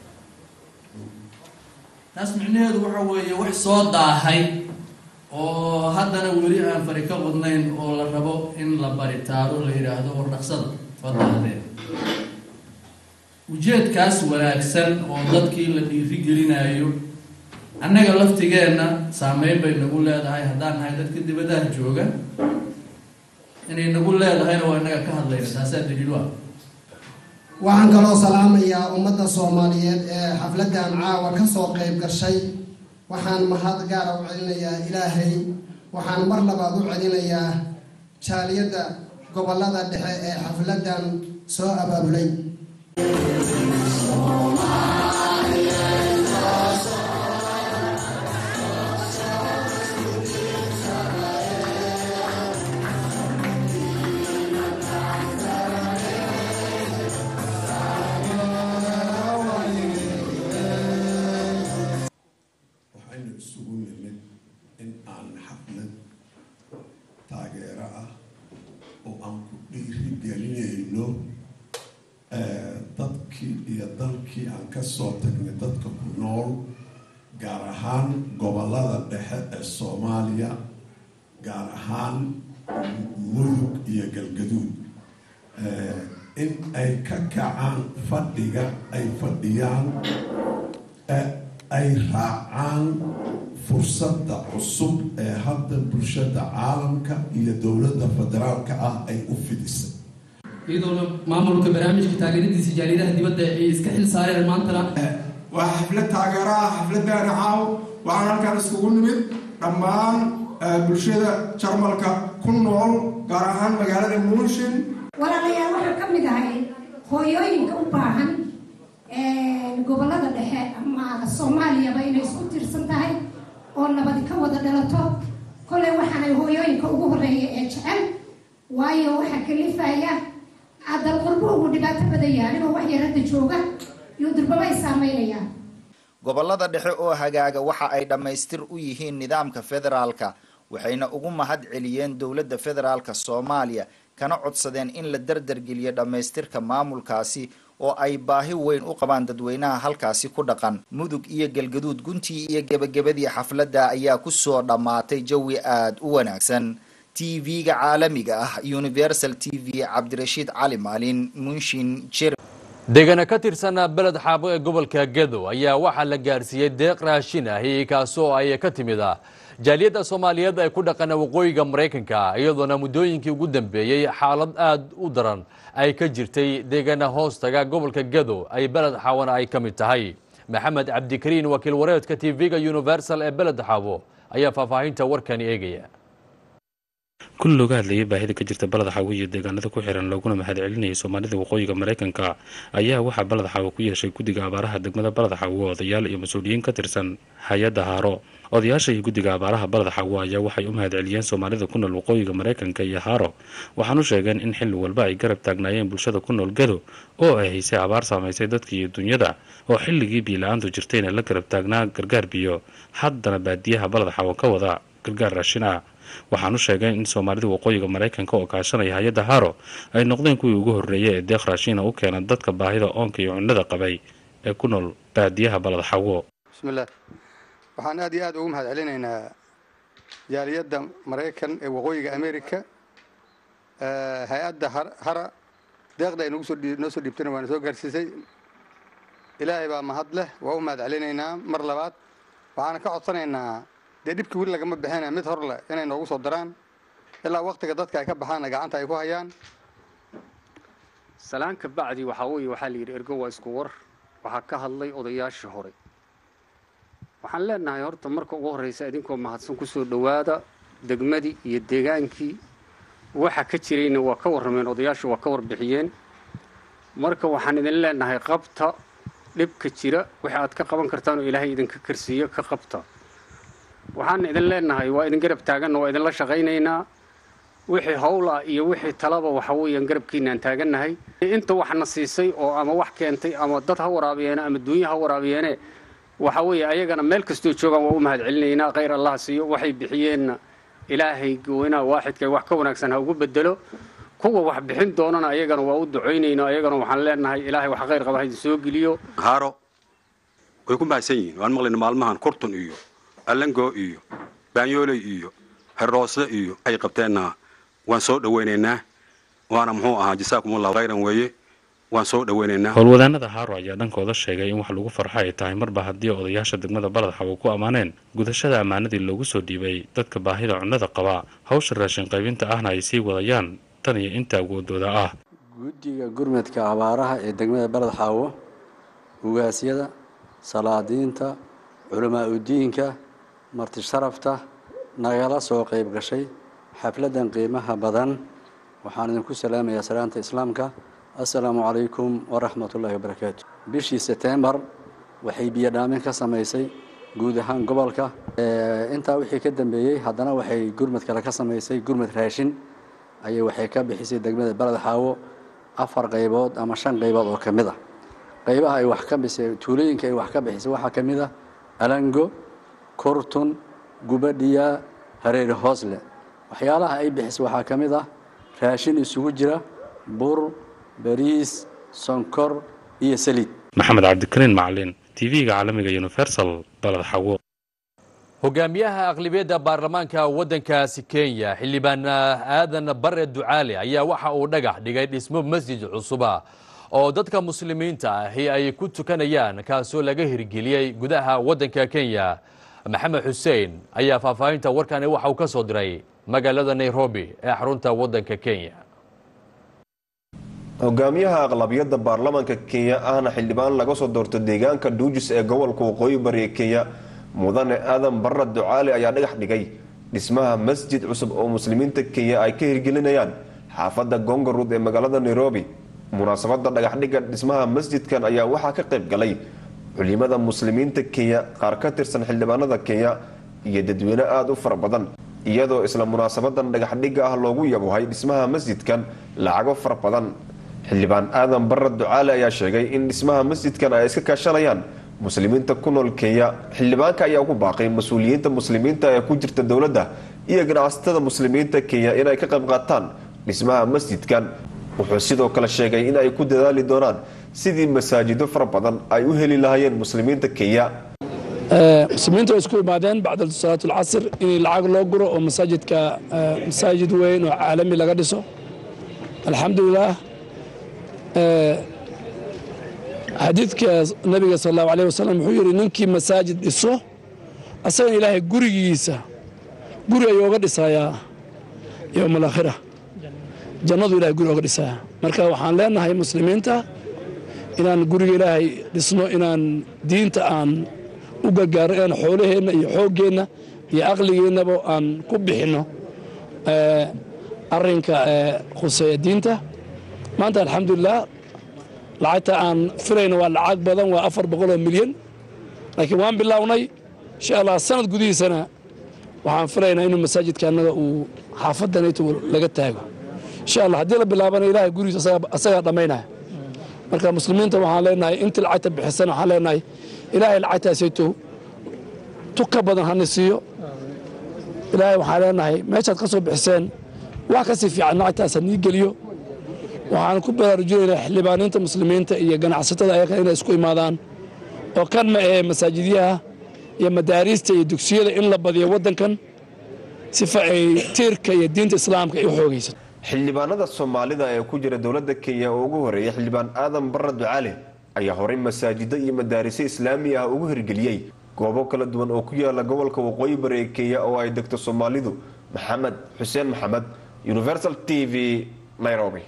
taas micnaheedu waxa weeye wax soo daahay oo haddana weli aan fari ka qudnayn oo la rabo in la baritaaro la yidhaahdo wardhaqsada waa daahdeen ujeedkaas wanaagsan oo dadkii la dhiirigelinayo annaga laftigeenna saameyn bay nagu leedahay haddaan nahay dadka dibadaha jooga inay nagu leedahayna waa inaga ka hadlayna taasaa daliil ah waxaan kaloo salaamayaa ummadda soomaaliyeed ee xafladdan caawa ka soo qayb gashay waxaan mahad gaara u celinayaa ilaahay waxaan mar labaad u celinayaa jaaliyadda gobolada dhexe ee xafladdan soo abaabulay waxaynu isugu nimid in aan xaflad taageero ah oo aan ku dhiirigelinayno aan ka soo tagnay dadka ku nool gaar ahaan gobollada dhexe ee soomaaliya gaar ahaan mudug iyo galgaduud in ay ka kacaan fadhiga ay fadhiyaan ay raacaan fursadda cusub ee hadda bulshada caalamka iyo dowladda federaalka ah ay u fidisay iyadoona maamulka barnaamijka taageeradiisa jaaliyadaha dibadda ay iska xil saareen maantana waa xaflad taageero ah xafladdaani caaw waxaan halkaan iskugu nimid dhammaan bulshada jarmalka ku nool gaar ahaan magaalada munshin walaalayaal waxaan ka mid ahay hooyooyinka u baahan gobollada dhexe ama soomaaliyaba inay isku tiirsan tahay oo nabadi ka wada dhalato kolley waxaanay hooyooyinka ugu horreeya ee jecel waayo waxaa kalifaya adal qurbo ugu dhibaato badan yahay anigoo wax yar hadda jooga iyo durbaba ay saameynayaan gobollada dhexe oo hagaaga waxa ay dhammaystir u yihiin nidaamka federaalka waxayna ugu mahad celiyeen dowladda federaalka soomaaliya kana codsadeen in la dardargeliyo dhammaystirka maamulkaasi oo ay baahi weyn u qabaan dadweynaha halkaasi ku dhaqan mudug iyo galgaduud guntii iyo gebagabadii xafladda ayaa kusoo dhammaatay jawi aada u wanaagsan t v-ga caalamiga ah universal t v cabdirashiid cali maalin munshin jer degana ka tirsan beled xaabo ee gobolka gedo ayaa waxaa la gaarsiiyey deeq raashin ahi kaasoo ay ka timid jaaliyadda soomaaliyeed ee ku dhaqana waqooyiga maraykanka iyadoona muddooyinkii ugu dambeeyey xaalad aad u daran ay ka jirtay deegana hoostaga gobolka gedo ay beled xaabona ay ka mid tahay maxamed cabdikariin wakiil wareedka t v-ga universal ee beled xaabo ayaa faahfaahinta warkani eegaya kun looga hadlayay baahida ka jirta balad xaawo iyo deegaanada ku xiran looguna mahadcelinayay soomaalida waqooyiga maraykanka ayaa waxaa balad xaawo ku yeeshay guddiga abaaraha degmada balad xaawo odayaal iyo mas-uuliyiin ka tirsan hay-adda haaro odayaasha iyo guddiga abaaraha balad xaawo ayaa waxay u mahadceliyeen soomaalida ku nool waqooyiga maraykanka iyo haaro waxaanu sheegeen in xilli walba ay garab taagnaayeen bulshada ku nool gado oo ay haysay abaar saamaysay dadka iyo dunyada oo xilligii biila-aantu jirtayna la garab taagnaa gargaar biyo haddana baadiyaha balad xaawo ka wada gargaar raashin ah waxaanu sheegeen in soomaalida waqooyiga maraykanka oo kaashanaya hay-adda haro ay noqdeen kuwii ugu horreeyay ee deeq raashiina u keena dadka baahida oonka iyo cunnada qabay ee ku nool baadiyaha balad xawo bismillaah waxaan aad iyo aad ugu mahad celinaynaa jaaliyadda maraykan ee waqooyiga america hay-adda hara deeqda ay noo soo dhiibtana waana soo gaarsiisay ilaahay baa mahad leh waa u mahad celinaynaa mar labaad waxaana ka codsanaynaa dee dhibkii weli lagama bixina mid hor leh inay noogu soo daraan ilaa waktiga dadka ay ka baxaanna gacanta ay ku hayaan salaan ka bacdi waxaa weeye waxaa la yidhi ergo waa isku war waxaa ka hadlay odayaashii hore waxaan leenahay horta marka ugu horreysa idinkoo mahadsan kusoo dhowaada degmadii iyo deegaankii waxa ka jirayna waa ka warrameen odayaashu waa ka warbixiyeen marka waxaan idin leenahay qabta dhibka jira waxa aad ka qaban kartaan oo ilaahay idinka karsiiyo ka qabta waxaan idin leenahay waa idin garab taaganna waa idinla shaqaynaynaa wixii howla iyo wixii talaba waxa weeyaan garabkiinaan taagannahay inta waxna siisay oo ama wax keentay ama dad ha waraabiyeene ama duunya ha waraabiyeene waxa weeye ayagana meel kastoo joogaan waa u mahad celinaynaa khayr allah siiyo waxay bixiyeenna ilaahay goynaa waaxidka wax ka wanaagsan ha ugu bedelo kuwa wax bixin doonana ayagana waa u ducaynaynaa ayagana waxaan leenahay ilaahay wax khayr qaba ha idin soo geliyo haaro way ku mahadsan yihiin waan maqlayna maalmahan kurtun iyo allango iyo baanyooley iyo herroosle iyo ay qabteenna waan soo dhowaynaynaa waana muxuu ahaa jasaakumullahu khayran weeye waan soo dhowaynaynaa howlwadaanada haaro ayaa dhankooda sheegay in wax lagu farxo ay tahay marba haddii odayaasha degmada balad xawo ku ammaaneen gudashada ammaanadii loogu soo dhiibay dadka baahida cunnada qaba hawsha raashin qaybinta ahna ay sii wadayaan tan iyo inta awoodooda ah guddiga gurmadka abaaraha ee degmada balad xaawo ugaasyada salaadiinta culamaa udiinka marti sharafta nagala soo qayb gashay xafladdan qiimaha badan waxaan idinku salaamayaa salaanta islaamka assalaamu calaykum waraxmatullaahi wabarakaatu bishii setembar waxay biyodhaamin ka samaysay guud ahaan gobolka intaa wixii ka dambeeyey haddana waxay gurmad kale ka samaysay gurmad raashin ayay waxay ka bixisay degmada baled xaawo afar qaybood ama shan qaybood oo ka mid ah qaybaha ay wax ka bisay tuulooyinka ay wax ka bixisay waxaa ka mid ah alango kurtun gubadhiya hareeri hoosle waxyaalaha ay bixisay waxaa ka mid ah raashin isugu jira bur bariis sonkor iyo saliid maxamed cabdikariin macalin tv-ga caalamiga universal balad xawo hogaamiyaha aqlibiyadda baarlamaanka waddankaasi kenya xildhibaan aadan bare ducaale ayaa waxa uu dhagax dhigay dhismo masjid cusuba oo dadka muslimiinta ahi ay ku tukanayaan kaasoo laga hirgeliyey gudaha waddanka kenya maxamed xuseen ayaa faahfaahinta warkani waxa uu ka soo diray magaalada nairobi ee xarunta waddanka kenya hogaamiyaha aqlabiyadda baarlamaanka kenya ahna xildhibaan laga soo doorto deegaanka dhuujis ee gobolka waqooyi bari ee kenya mudane aadan barra ducaale ayaa dhagax dhigay dhismaha masjid cusub oo muslimiinta kenya ay ka hirgelinayaan xaafadda gongaruud ee magaalada nairobi munaasabada dhagaxdhigga dhismaha masjidkan ayaa waxaa ka qayb galay culimada muslimiinta kenya qaar ka tirsan xildhibaanada kenya iyo dadweyne aada u fara badan iyadoo isla munaasabadan dhagaxdhigga ah loogu yabohay dhismaha masjidkan lacago fara badan xildhibaan aadan barra ducaale ayaa sheegay in dhismaha masjidkan ay iska kaashanayaan muslimiinta ku nool kenya xildhibaanka ayaa ku baaqay mas-uuliyiinta muslimiinta ee ku jirta dowladda iyo ganacsatada muslimiinta kenya inay ka qayb qaataan dhismaha masjidkan wuxuu sidoo kale sheegay in ay ku dadaali doonaan sidii masaajido fara badan ay u heli lahaayeen muslimiinta kenya muslimiinta way isku imaadeen bacda salaat alcasr in lacag loo guro oo masaajidka masaajid weyn oo caalami laga dhiso alxamdulilah xadiidka nabiga sal allahu alayh wasalam wuxuu yidhi ninkii masaajid dhiso asagana ilaahay gurigiisa guri ayuu oga dhisayaa yowma alaakhira jannadu ilahay guri oga dhisayaa marka waxaan leenahay muslimiinta inaan guriga ilaahay dhisno inaan diinta aan u gargaarno inaan xoolaheenna iyo xooggeenna iyo aqligeennaba aan ku bixinno arrinka khuseeya diinta maanta alxamdulilah lacagta aan filayno waa lacag badan waa afar boqol oo milyan laakiin waan bilownay insha allah sanad gudihiisana waxaan filaynaa inuu masaajidka annaga uu xaafadanayto laga taago insha allah haddii la bilaabana ilahay gurigiisa asagaa dhammaynaya marka muslimiinta waxaan leenahay intii lacagta bixisana waxaan leenahay ilaahay lacagtaasayto tu ka badan hana siiyo ilaahay waxaan leenahay meeshaad ka soo bixiseen wax kasii fiican lacagtaas ha nii geliyo waxaan ku baraarujinaynaa xildhibaaniinta muslimiinta iyo ganacsatada ayaga inay isku imaadaan oo kan ma ahee masaajidyaha iyo madaariista iyo dugsiyada in la badiyo waddankan sifa ay tiirka iyo diinta islaamka ay u xoogaysato xildhibaanada soomaalida ee ku jira dowladda kenya oo ugu horeeya xildhibaan aadan barra ducaale ayaa horey masaajido iyo madaariso islaami ah ugu hirgeliyey goobo kala duwan oo ku yaala gobolka waqooyi bari ee kenya oo ay degto soomaalidu maxamed xuseen maxamed universal t v nairobi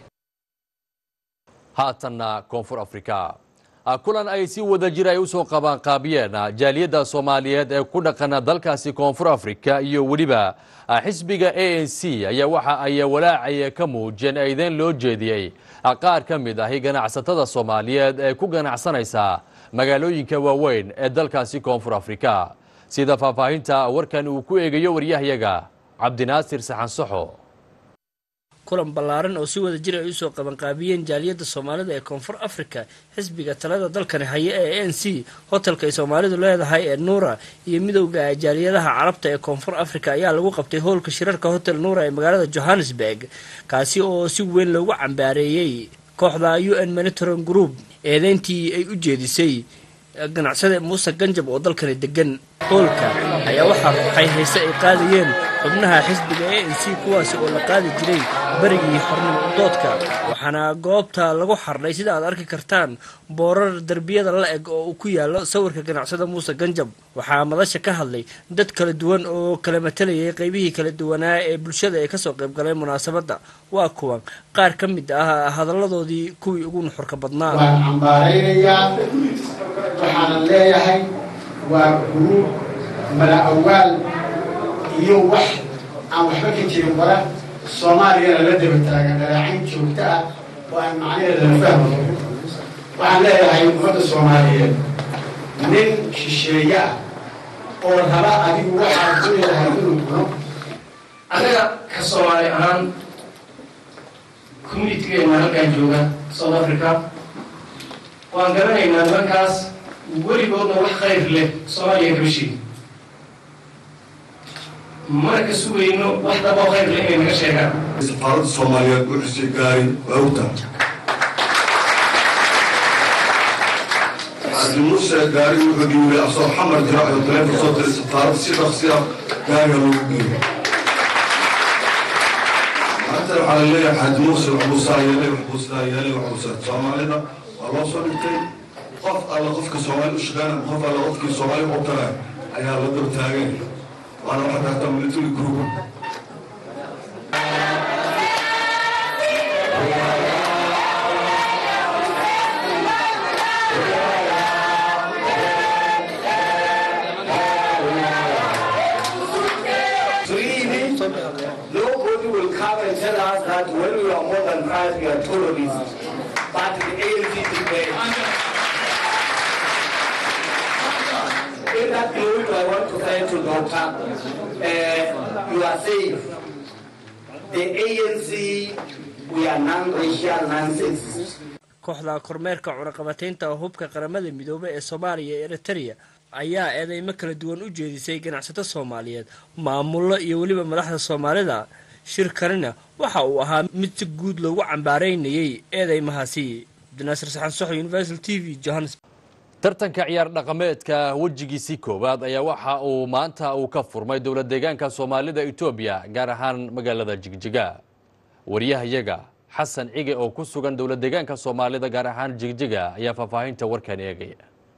haatanna koonfur afrika kulan ay si wada jir ay usoo qabaanqaabiyeen jaaliyadda soomaaliyeed ee ku dhaqana dalkaasi koonfur afrika iyo weliba xisbiga a n c ayaa waxa ay walaacaya ka muujiyeen eedeyn loo jeediyey qaar ka mid ahi ganacsatada soomaaliyeed ee ku ganacsanaysa magaalooyinka waaweyn ee dalkaasi koonfur afrika sida faahfaahinta warkan uu ku eegayo waryahayaga cabdinaasir saxansaxo kulan ballaaran oo si wada jir ay usoo qabanqaabiyeen jaaliyadda soomaalida ee koonfur afrika xisbiga talada dalkani haya ee a n c hotelka ay soomaalidu leedahay ee nuura iyo midowda jaaliyadaha carabta ee koonfur afrika ayaa lagu qabtay hoolka shirarka hotel nuura ee magaalada johannesburg kaasi oo si weyn loogu cambaareeyey kooxda u n monitoring group eedeyntii ay u jeedisay ganacsada muuse ganjab oo dalkani degan hoolka ayaa waxaa ruuxay hayse ay qaadayeen xubnaha xisbiga a n c kuwaasi oo la qaadi jiray berigii xornimo doodka waxaana goobta lagu xardhay sida aad arki kartaan boorar derbiyada la eg oo uu ku yaalo sawirka ganacsada muuse ganjab waxaa madasha ka hadlay dad kala duwan oo kala matalayay qeybihii kala duwanaa ee bulshada ee kasoo qayb galay munaasabadda waa kuwan qaar ka mid ah hadalladoodii kuwii ugu nuxurka badnaa waan cambaaraynayaa waxaanan leeyahay waa guruub mala awaal iyo wax aan waxba ka jirin wara soomaaliyana la daba taagan dhalaacayn joogto ah oo aan macnaheeda la fahmayo waxaan leeyahay ummadda soomaaliyeed nin shisheeye ah oo raba adigu waxaad ku leedahay inuu cuno anaga ka soomaali ahaan communitigeena halkaan jooga south africa waan garanaynaa nimankaas weligoodna wax khayr leh soomaaliya kama sheegin mana ka sugayno wax daboo khayr leh inay naga sheegaan safaaradda soomaaliyeed u xusay gaari waa ogtahay xaaji muuse gaari wuxuu dhiibay asoo xamar jira ayuu taleefon soo diray safaarad si dhaqsi ah gaariga loogu geeyo maanta waxaa la leeyahay xaaji muuse waxbuu saa yeelay waxbuu sidaa yeelay waxbuu saa soomaalida waa loo soo dhigtay qof alla qofka soomaali u shaqeynaya qof alla qofkii soomaali u talaya ayaa la daba taagay waana waxa kahata military group Believe me, nobody will come and tell us that when we are more than five, we are terrorists. But the ANC debate. In that note, I want to say to Doctor, uh, you are safe. The ANC, we are non-racial nonsense. kooxda kormeerka cunaqabataynta oo hubka qaramada midoobay ee soomaaliya ee eritereya ayaa eedeymo kala duwan u jeedisay ganacsato soomaaliyeed maamullo iyo weliba madaxda soomaalida shirkanina waxa uu ahaa mid si guud loogu cambaaraynayay eedeymahaasi cabdinaasir saxan soxo universal t v johannesburg tartanka ciyaar dhaqameedka wejigiisii koowaad ayaa waxa uu maanta uu ka furmay dowlad deegaanka soomaalida etoobiya gaar ahaan magaalada jigjiga wariyahayaga xasan cige oo ku sugan dowlad deegaanka soomaalida gaar ahaan jigjiga ayaa faahfaahinta warkan eegaya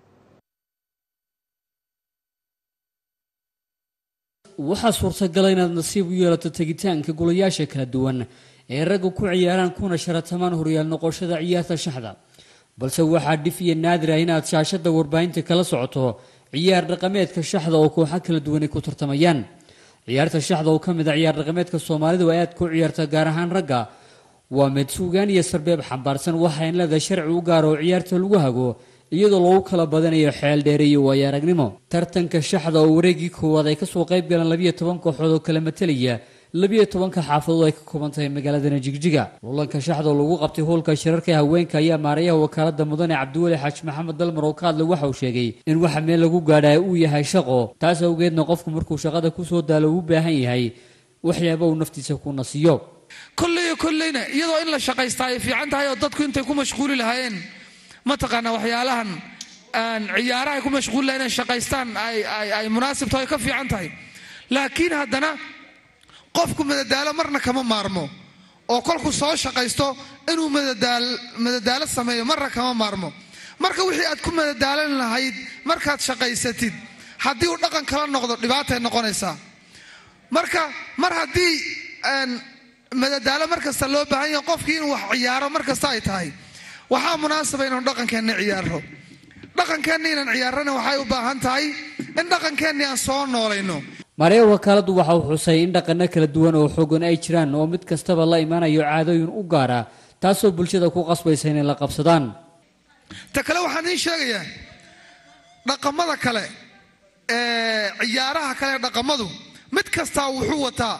waxaa suurtagala inaad nasiib u yeelato tegitaanka golayaasha kala duwan ee ragga ku ciyaaraan kuna sharatamaan horyaal noqoshada ciyaarta shaxda balse waxaa dhif iyo naadir ah inaad shaashada warbaahinta kala socoto ciyaar dhaqameedka shaxda oo kooxo kala duwan ay ku tartamayaan ciyaarta shaxda oo ka mid a ciyaar dhaqameedka soomaalidu ay aad ku ciyaarta gaar ahaan ragga waa mid suugaan iyo sarbeeb xambaarsan waxayn leedahay sharci u gaar oo ciyaarta lagu hago iyadoo lagu kala badanayo xeel dheere iyo waayo aragnimo tartanka shaxda oo wareegii koowaad ay kasoo qayb galeen labiyo toban kooxood oo kala matelaya labiyo tobanka xaafadood ay ka kooban tahay magaaladana jigjiga lulanka shaxda oo lagu qabtay hoolka shirarka haweenka ayaa maarayaha wakaalada mudane cabdiweli xaaji maxamed dalmar oo ka hadlay waxa uu sheegay in waxa meel lagu gaadhaa uu yahay shaqo taas awgeedna qofku markuu shaqada kusoo daalo uu u baahan yahay waxyaaba uu naftiisa ku nasiyo kolleyo kolleyna iyadoo in la shaqaystaa ay fiican tahay oo dadku intay ku mashquuli lahaayeen mataqaanaa waxyaalahan ciyaaraha ay ku mashquuli lahayen inay shaqaystaan ay munaasib tahay ka fiican tahay laakiin haddana qofku madadaalo marna kama maarmo oo kolku soo shaqaysto inuu madadaalo sameeyo marna kama maarmo marka wixii aad ku madadaalan lahayd markaad shaqaysatid haddii uu dhaqan kala noqdo dhibaatay noqonaysaa marka mar haddii madadaalo mar kasta loo baahan yahay qofkii inuu wax ciyaaro mar kasta ay tahay waxaa munaasaba inaanu dhaqankeenna ciyaaro dhaqankeenna inaan ciyaarana waxay u baahan tahay in dhaqankeenni aan soo noolayno mareya wakaaladu waxa uu xusay in dhaqano kala duwan oo xoogan ay jiraan oo mid kastaba la imaanayo caadooyin u gaara taasoo bulshada ku qasbaysa inay la qabsadaan ta kale waxaan iin sheegayaa dhaqamada kale ee ciyaaraha kale ee dhaqamadu mid kastaa wuxuu wataa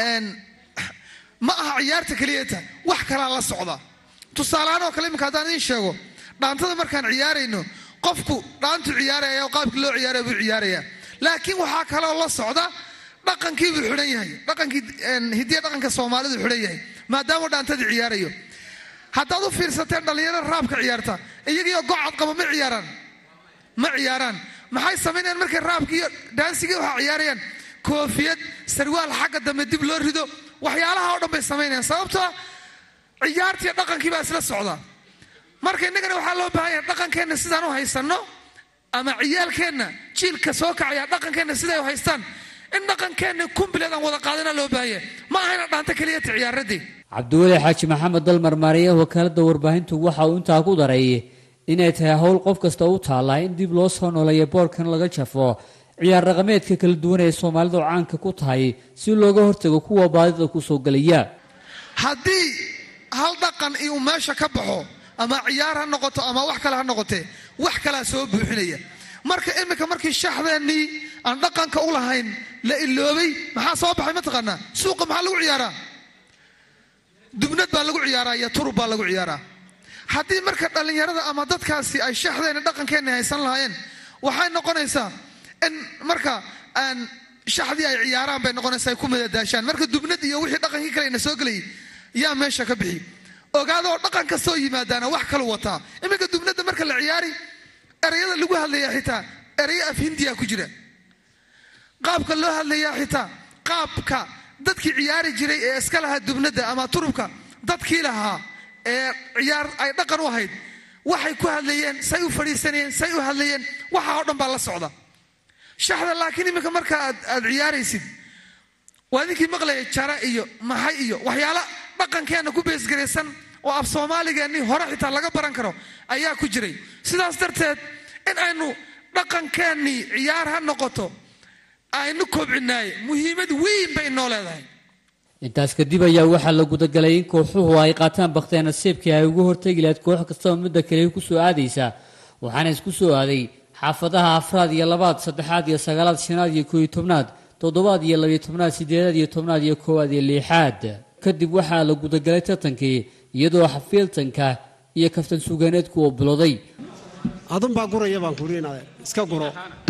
ma aha ciyaarta keliyata wax kalaa la socda tusaaleahaan oo kale iminka haddaan idiin sheego dhaantada markaan ciyaarayno qofku dhaantu ciyaaraya oo qaabkii loo ciyaaraya buu ciyaaraya laakiin waxaa kaloo la socda dhaqankii buu xidhan yahay dhaqankii hidiya dhaqanka soomaalidu xidhan yahay maadaama dhaantadii ciyaarayo haddaad u fiirsateen dhallinyarada raabka ciyaarta iyagiioo gocad qaba ma ciyaaraan ma ciyaaraan maxay samaynayaan markay raabkii iyo dhaansigii waxaa ciyaarayaan koofiyad sarwaal xagga dambe dib loo rido waxyaalaha oo dhan bay samaynayaan sababtoo ciyaartiiyo dhaqankii baa isla socda marka innagana waxaa loo baahan yahay dhaqankeenna sidaan u haysanno ama ciyaalkeenna jiilka soo kacaya dhaqankeenna siday u haystaan in dhaqankeenna kumbileed aan wada qaadana loo baahan yahay ma ahayna dhaanta keliyata ciyaaradii cabdiweli xaaji maxamed dalmar maariyaha wakaalada warbaahintu waxa uu intaa ku daray inay tahay howl qof kasta u taallaa in dib loo soo nooleeyo boorkan laga jafo ciyaar dhaqameedka kala duwan ee soomaalidu caanka ku tahay si looga hortago kuwa baadida kusoo gelaya haddii hal dhaqan uu meesha ka baxo ama ciyaar ha noqoto ama wax kale ha noqotee wax kalaa soo buuxinaya marka iminka markii shaxdeennii aan dhaqanka u lahayn la iloobay maxaa soo baxay mataqaanaa suuqa maxaa lagu ciyaaraa dubnad baa lagu ciyaaraa iyo turub baa lagu ciyaaraa haddii marka dhallinyarada ama dadkaasi ay shaxdeenna dhaqankeenna haysan lahaayeen waxay noqonaysaa in marka aan shaxdii ay ciyaaraan bay noqonaysaa ay ku madadaashaan marka dubnad iyo wixii dhaqankii kale ina soo gelayay yaa meesha ka bixi ogaadoo dhaqan kastoo yimaadaana wax kalu wataa iminka dubnadda marka la ciyaari ereyada lagu hadlayaa xitaa ereyo af hindiya ku jira qaabka loo hadlayaa xitaa qaabka dadkii ciyaari jiray ee iska lahaa dubnada ama turubka dadkii lahaa ee ciyaar ay dhaqan u ahayd waxay ku hadlayeen say u fadhiisanayeen say u hadlayeen waxa oo dhan baa la socda shaxda laakiin iminka marka aad aad ciyaaraysid waa idinkii maqlayay jara iyo maxay iyo waxyaala dhaqankeenna ku beesgaraysan oo af soomaaligeennii hore xitaa laga baran karo ayaa ku jiray sidaas darteed in aynu dhaqankeennii ciyaar ha noqoto aynu kobcinaaye muhiimad weyn bay noo leedahay intaas kadib ayaa waxaa la gudagalay in kooxuhu ay qaataan bakhteen nasiibkii ay ugu hortegi lahayd koox kastaba midda kale ku soo aadaysa waxaana isku soo aaday xaafadaha afraad iyo labaad saddexaad iyo sagaalaad shanaad iyo kooiyo tobnaad toddobaad iyo labiyo tobnaad sideedaad iyo tobnaad iyo koowaad iyo liixaad kadib waxaa la gudagalay tartankii iyadoo xafiiltanka iyo kaftan sugaaneedku uu bilowday adunbaa guraya baan kuriinaade iska guro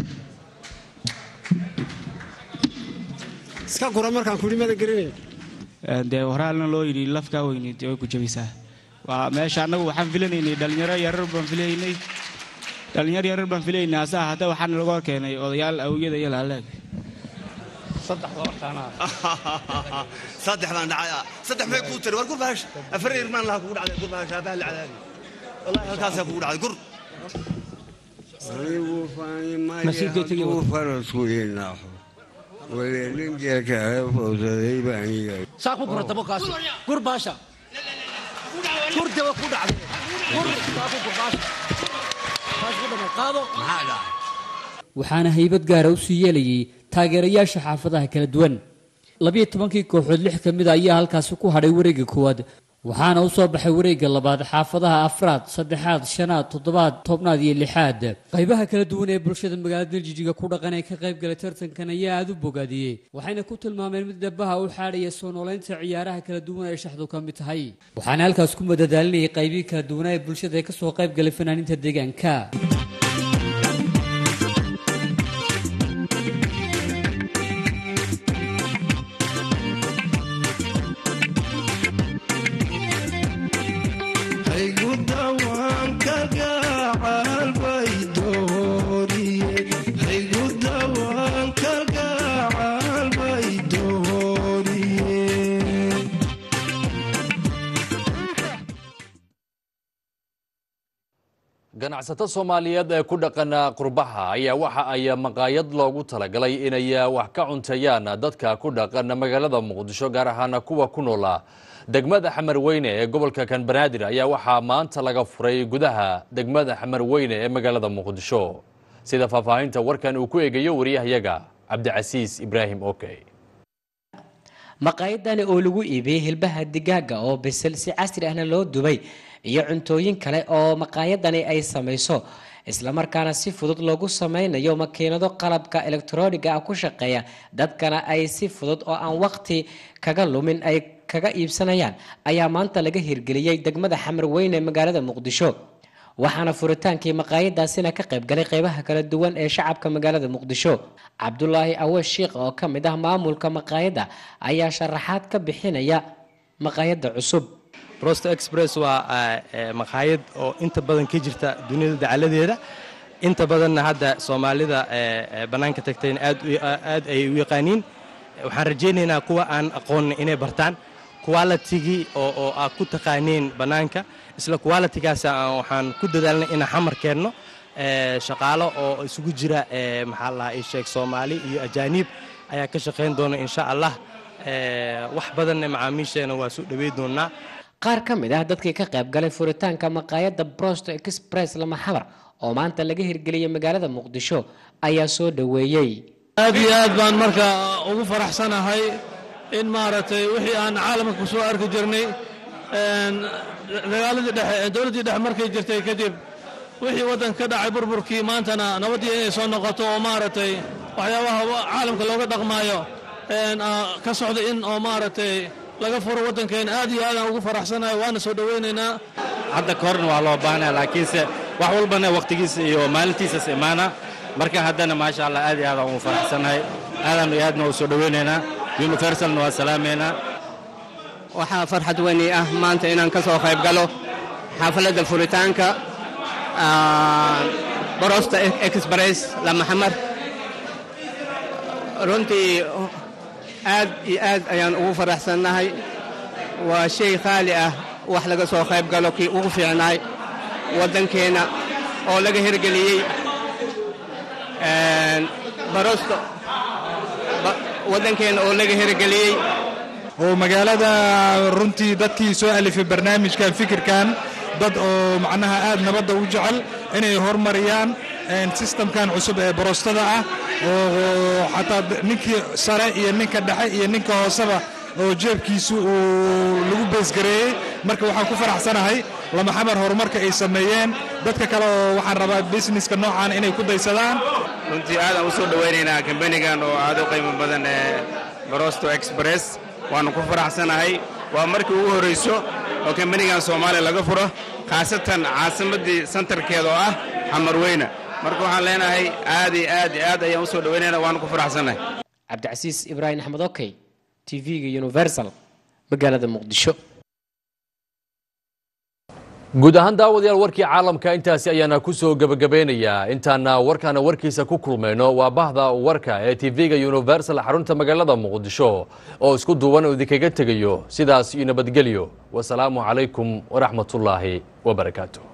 iska guro markaan kuri madan gerinayn dee horaalna loo yidhi lafkaa weyneyd way ku jabaysaa waa meesha annagu waxaan filanaynay dhalinyaro yarar baan filaynay dhalinyaro yarar baan filaynay hase ahaatee waxaana laga hor keenay odayaal awiyada iyo laaleeg saddexdaan dhacay saddex may kuu tiri war gur bahasha afar irmaan laha kugu dhacday gur bahasha abaha la cadaadi wallahi halkaasaa kugu dhacday gur anigu farasku inaaxo waleelin jeerka fowsaday baan yahay saa ku gurata bokaas gur baasha gur dawa ku dhacday gur saa ku gur baasha taas ku dhamay qaado maxaa dhacay waxaana haybad gaara u sii yeelayay taageerayaasha xaafadaha kala duwan labiyo tobankii kooxood lix ka mid a ayaa halkaasi ku hadhay wareegga koowaad waxaana u soo baxay wareegga labaad xaafadaha afraad saddexaad shanaad toddobaad tobnaad iyo lixaad qaybaha kala duwan ee bulshada magaalada beljijiga ku dhaqan ee ka qayb galay tartankan ayaa aada u bogaadiyey waxayna ku tilmaameen mid dhabaha u xaadhaya soo noolaynta ciyaaraha kala duwan ee shaxdu ka mid tahay waxaana halkaas ku madadaalinayay qaybihii kala duwanaa ee bulshada ee kasoo qayb galay fanaaniinta deegaanka ganacsato soomaaliyeed ee ku dhaqan qurbaha ayaa waxa ay maqaayad loogu talagalay inay wax ka cunteeyaan dadka ku dhaqan magaalada muqdisho gaar ahaan kuwa ku noola degmada xamar weyne ee gobolka kan banaadir ayaa waxaa maanta laga furay gudaha degmada xamar weyne ee magaalada muqdisho sida faahfaahinta warkan uu ku eegayo wariyahayaga cabdicasiis ibraahim okey maqaayadani oo lagu iibiyey hilbaha digaaga oo bisil si casri ahna loo dubay iyo cuntooyin kale oo maqaayadani ay samayso islamarkaana si fudud loogu sameynayo makiinado qalabka elektroniga ah ku shaqeeya dadkana ay si fudud oo aan waqti kaga lumin ay kaga iibsanayaan ayaa maanta laga hirgeliyey degmada xamar weyne ee magaalada muqdisho waxaana furitaankii maqaayadaasina ka qaybgalay qeybaha kala duwan ee shacabka magaalada muqdisho cabdulaahi awees shiikh oo ka mid ah maamulka maqaayadda ayaa sharaxaad ka bixinaya maqaayadda cusub rosto express waa maqaayad oo inta badan ka jirta duniyada dacaladeeda inta badanna hadda soomaalida bannaanka tagtayna aad ay u yaqaaniin waxaan rajaynaynaa kuwa aan aqoonna inay bartaan qualitygii oo aad ku taqaaneen bannaanka isla qualitigaas waxaan ku dadaalnay inaan xamar keenno shaqaalo oo isugu jira maxaa la ii sheeg soomaali iyo ajaaniib ayaa ka shaqayn doona insha allah wax badanna macaamiisheena waa soo dhawey doonaa qaar ka mid ah dadkii ka qayb galay furitaanka maqaayadda brosto express lama xabar oo maanta laga hirgeliyey magaalada muqdisho ayaa soo dhoweeyey aad iyo aad baan marka ugu faraxsanahay in maaragtay wixii aan caalamka ku soo arki jirnay dagaaladii dhexe dowladdii dhexe markay jirtay kadib wixii waddanka ka dhacay burburkii maantana nabaddii inay soo noqoto oo maaragtay waxyaabaha caalamka looga dhaqmaayo ka socda in oo maaragtay laga furo waddankeena aad iyo aadaan ugu faraxsanahay waana soo dhowaynaynaa hadda ka horna waa loo baahnaya laakiinse wax walbana wakhtigiisa iyo maalintiisas imaana marka haddana maasha allah aad iyo aadaan ugu faraxsanahay aadaan iyo aadna u soo dhowaynaynaa universalna waa salaamaynaa waxaa farxad weyni ah maanta inaan ka soo qayb galo xaafladda furitaanka borosta express lamaxamar runtii aad iyo aad ayaan ugu faraxsannahay waa shay khaali ah wax laga soo qayb galo kii ugu fiicnaay waddankeenna oo laga hirgeliyey barosto waddankeenna oo laga hirgeliyey oo magaalada runtii dadkii soo alifay barnaamijkan fikirkan dad oo macnaha aad nabadda u jecel inay horumariyaan sistamkan cusub ee borostada ah oo xataa ninkii sare iyo ninka dhexe iyo ninka hooseba oo jeebkiisu uu lagu beesgareeyey marka waxaan ku faraxsanahay lamaxamar horumarka ay sameeyeen dadka kale oo waxaan rabaa businesska noocan inay ku daysadaan runtii aadaan u soo dhowaynaynaa kambanigan oo aad u qiimo badan ee borosto express waannu ku faraxsanahay waa markii ugu horrayso oo kambanigan soomaaliya laga furo khaasatan caasimaddii santarkeeda oo ah xamarweyne marka waxaan leenahay aad iyo aad iyo aad ayaan u soo dhowaynaynaa waannu ku faraxsanahay cabdicasiis ibraahim axmed okey tv-ga universal magaalada muqdisho guud ahaan daawadayaal warkii caalamka intaasi ayaana ku soo gebagabeynayaa intaana warkaana warkiisa ku kulmayno waa bahda warka ee tv-ga universal xarunta magaalada muqdisho oo isku duuban oo idinkaga tegayo sidaas iyo nabadgelyo wasalaamu calaykum waraxmatullaahi wabarakaatu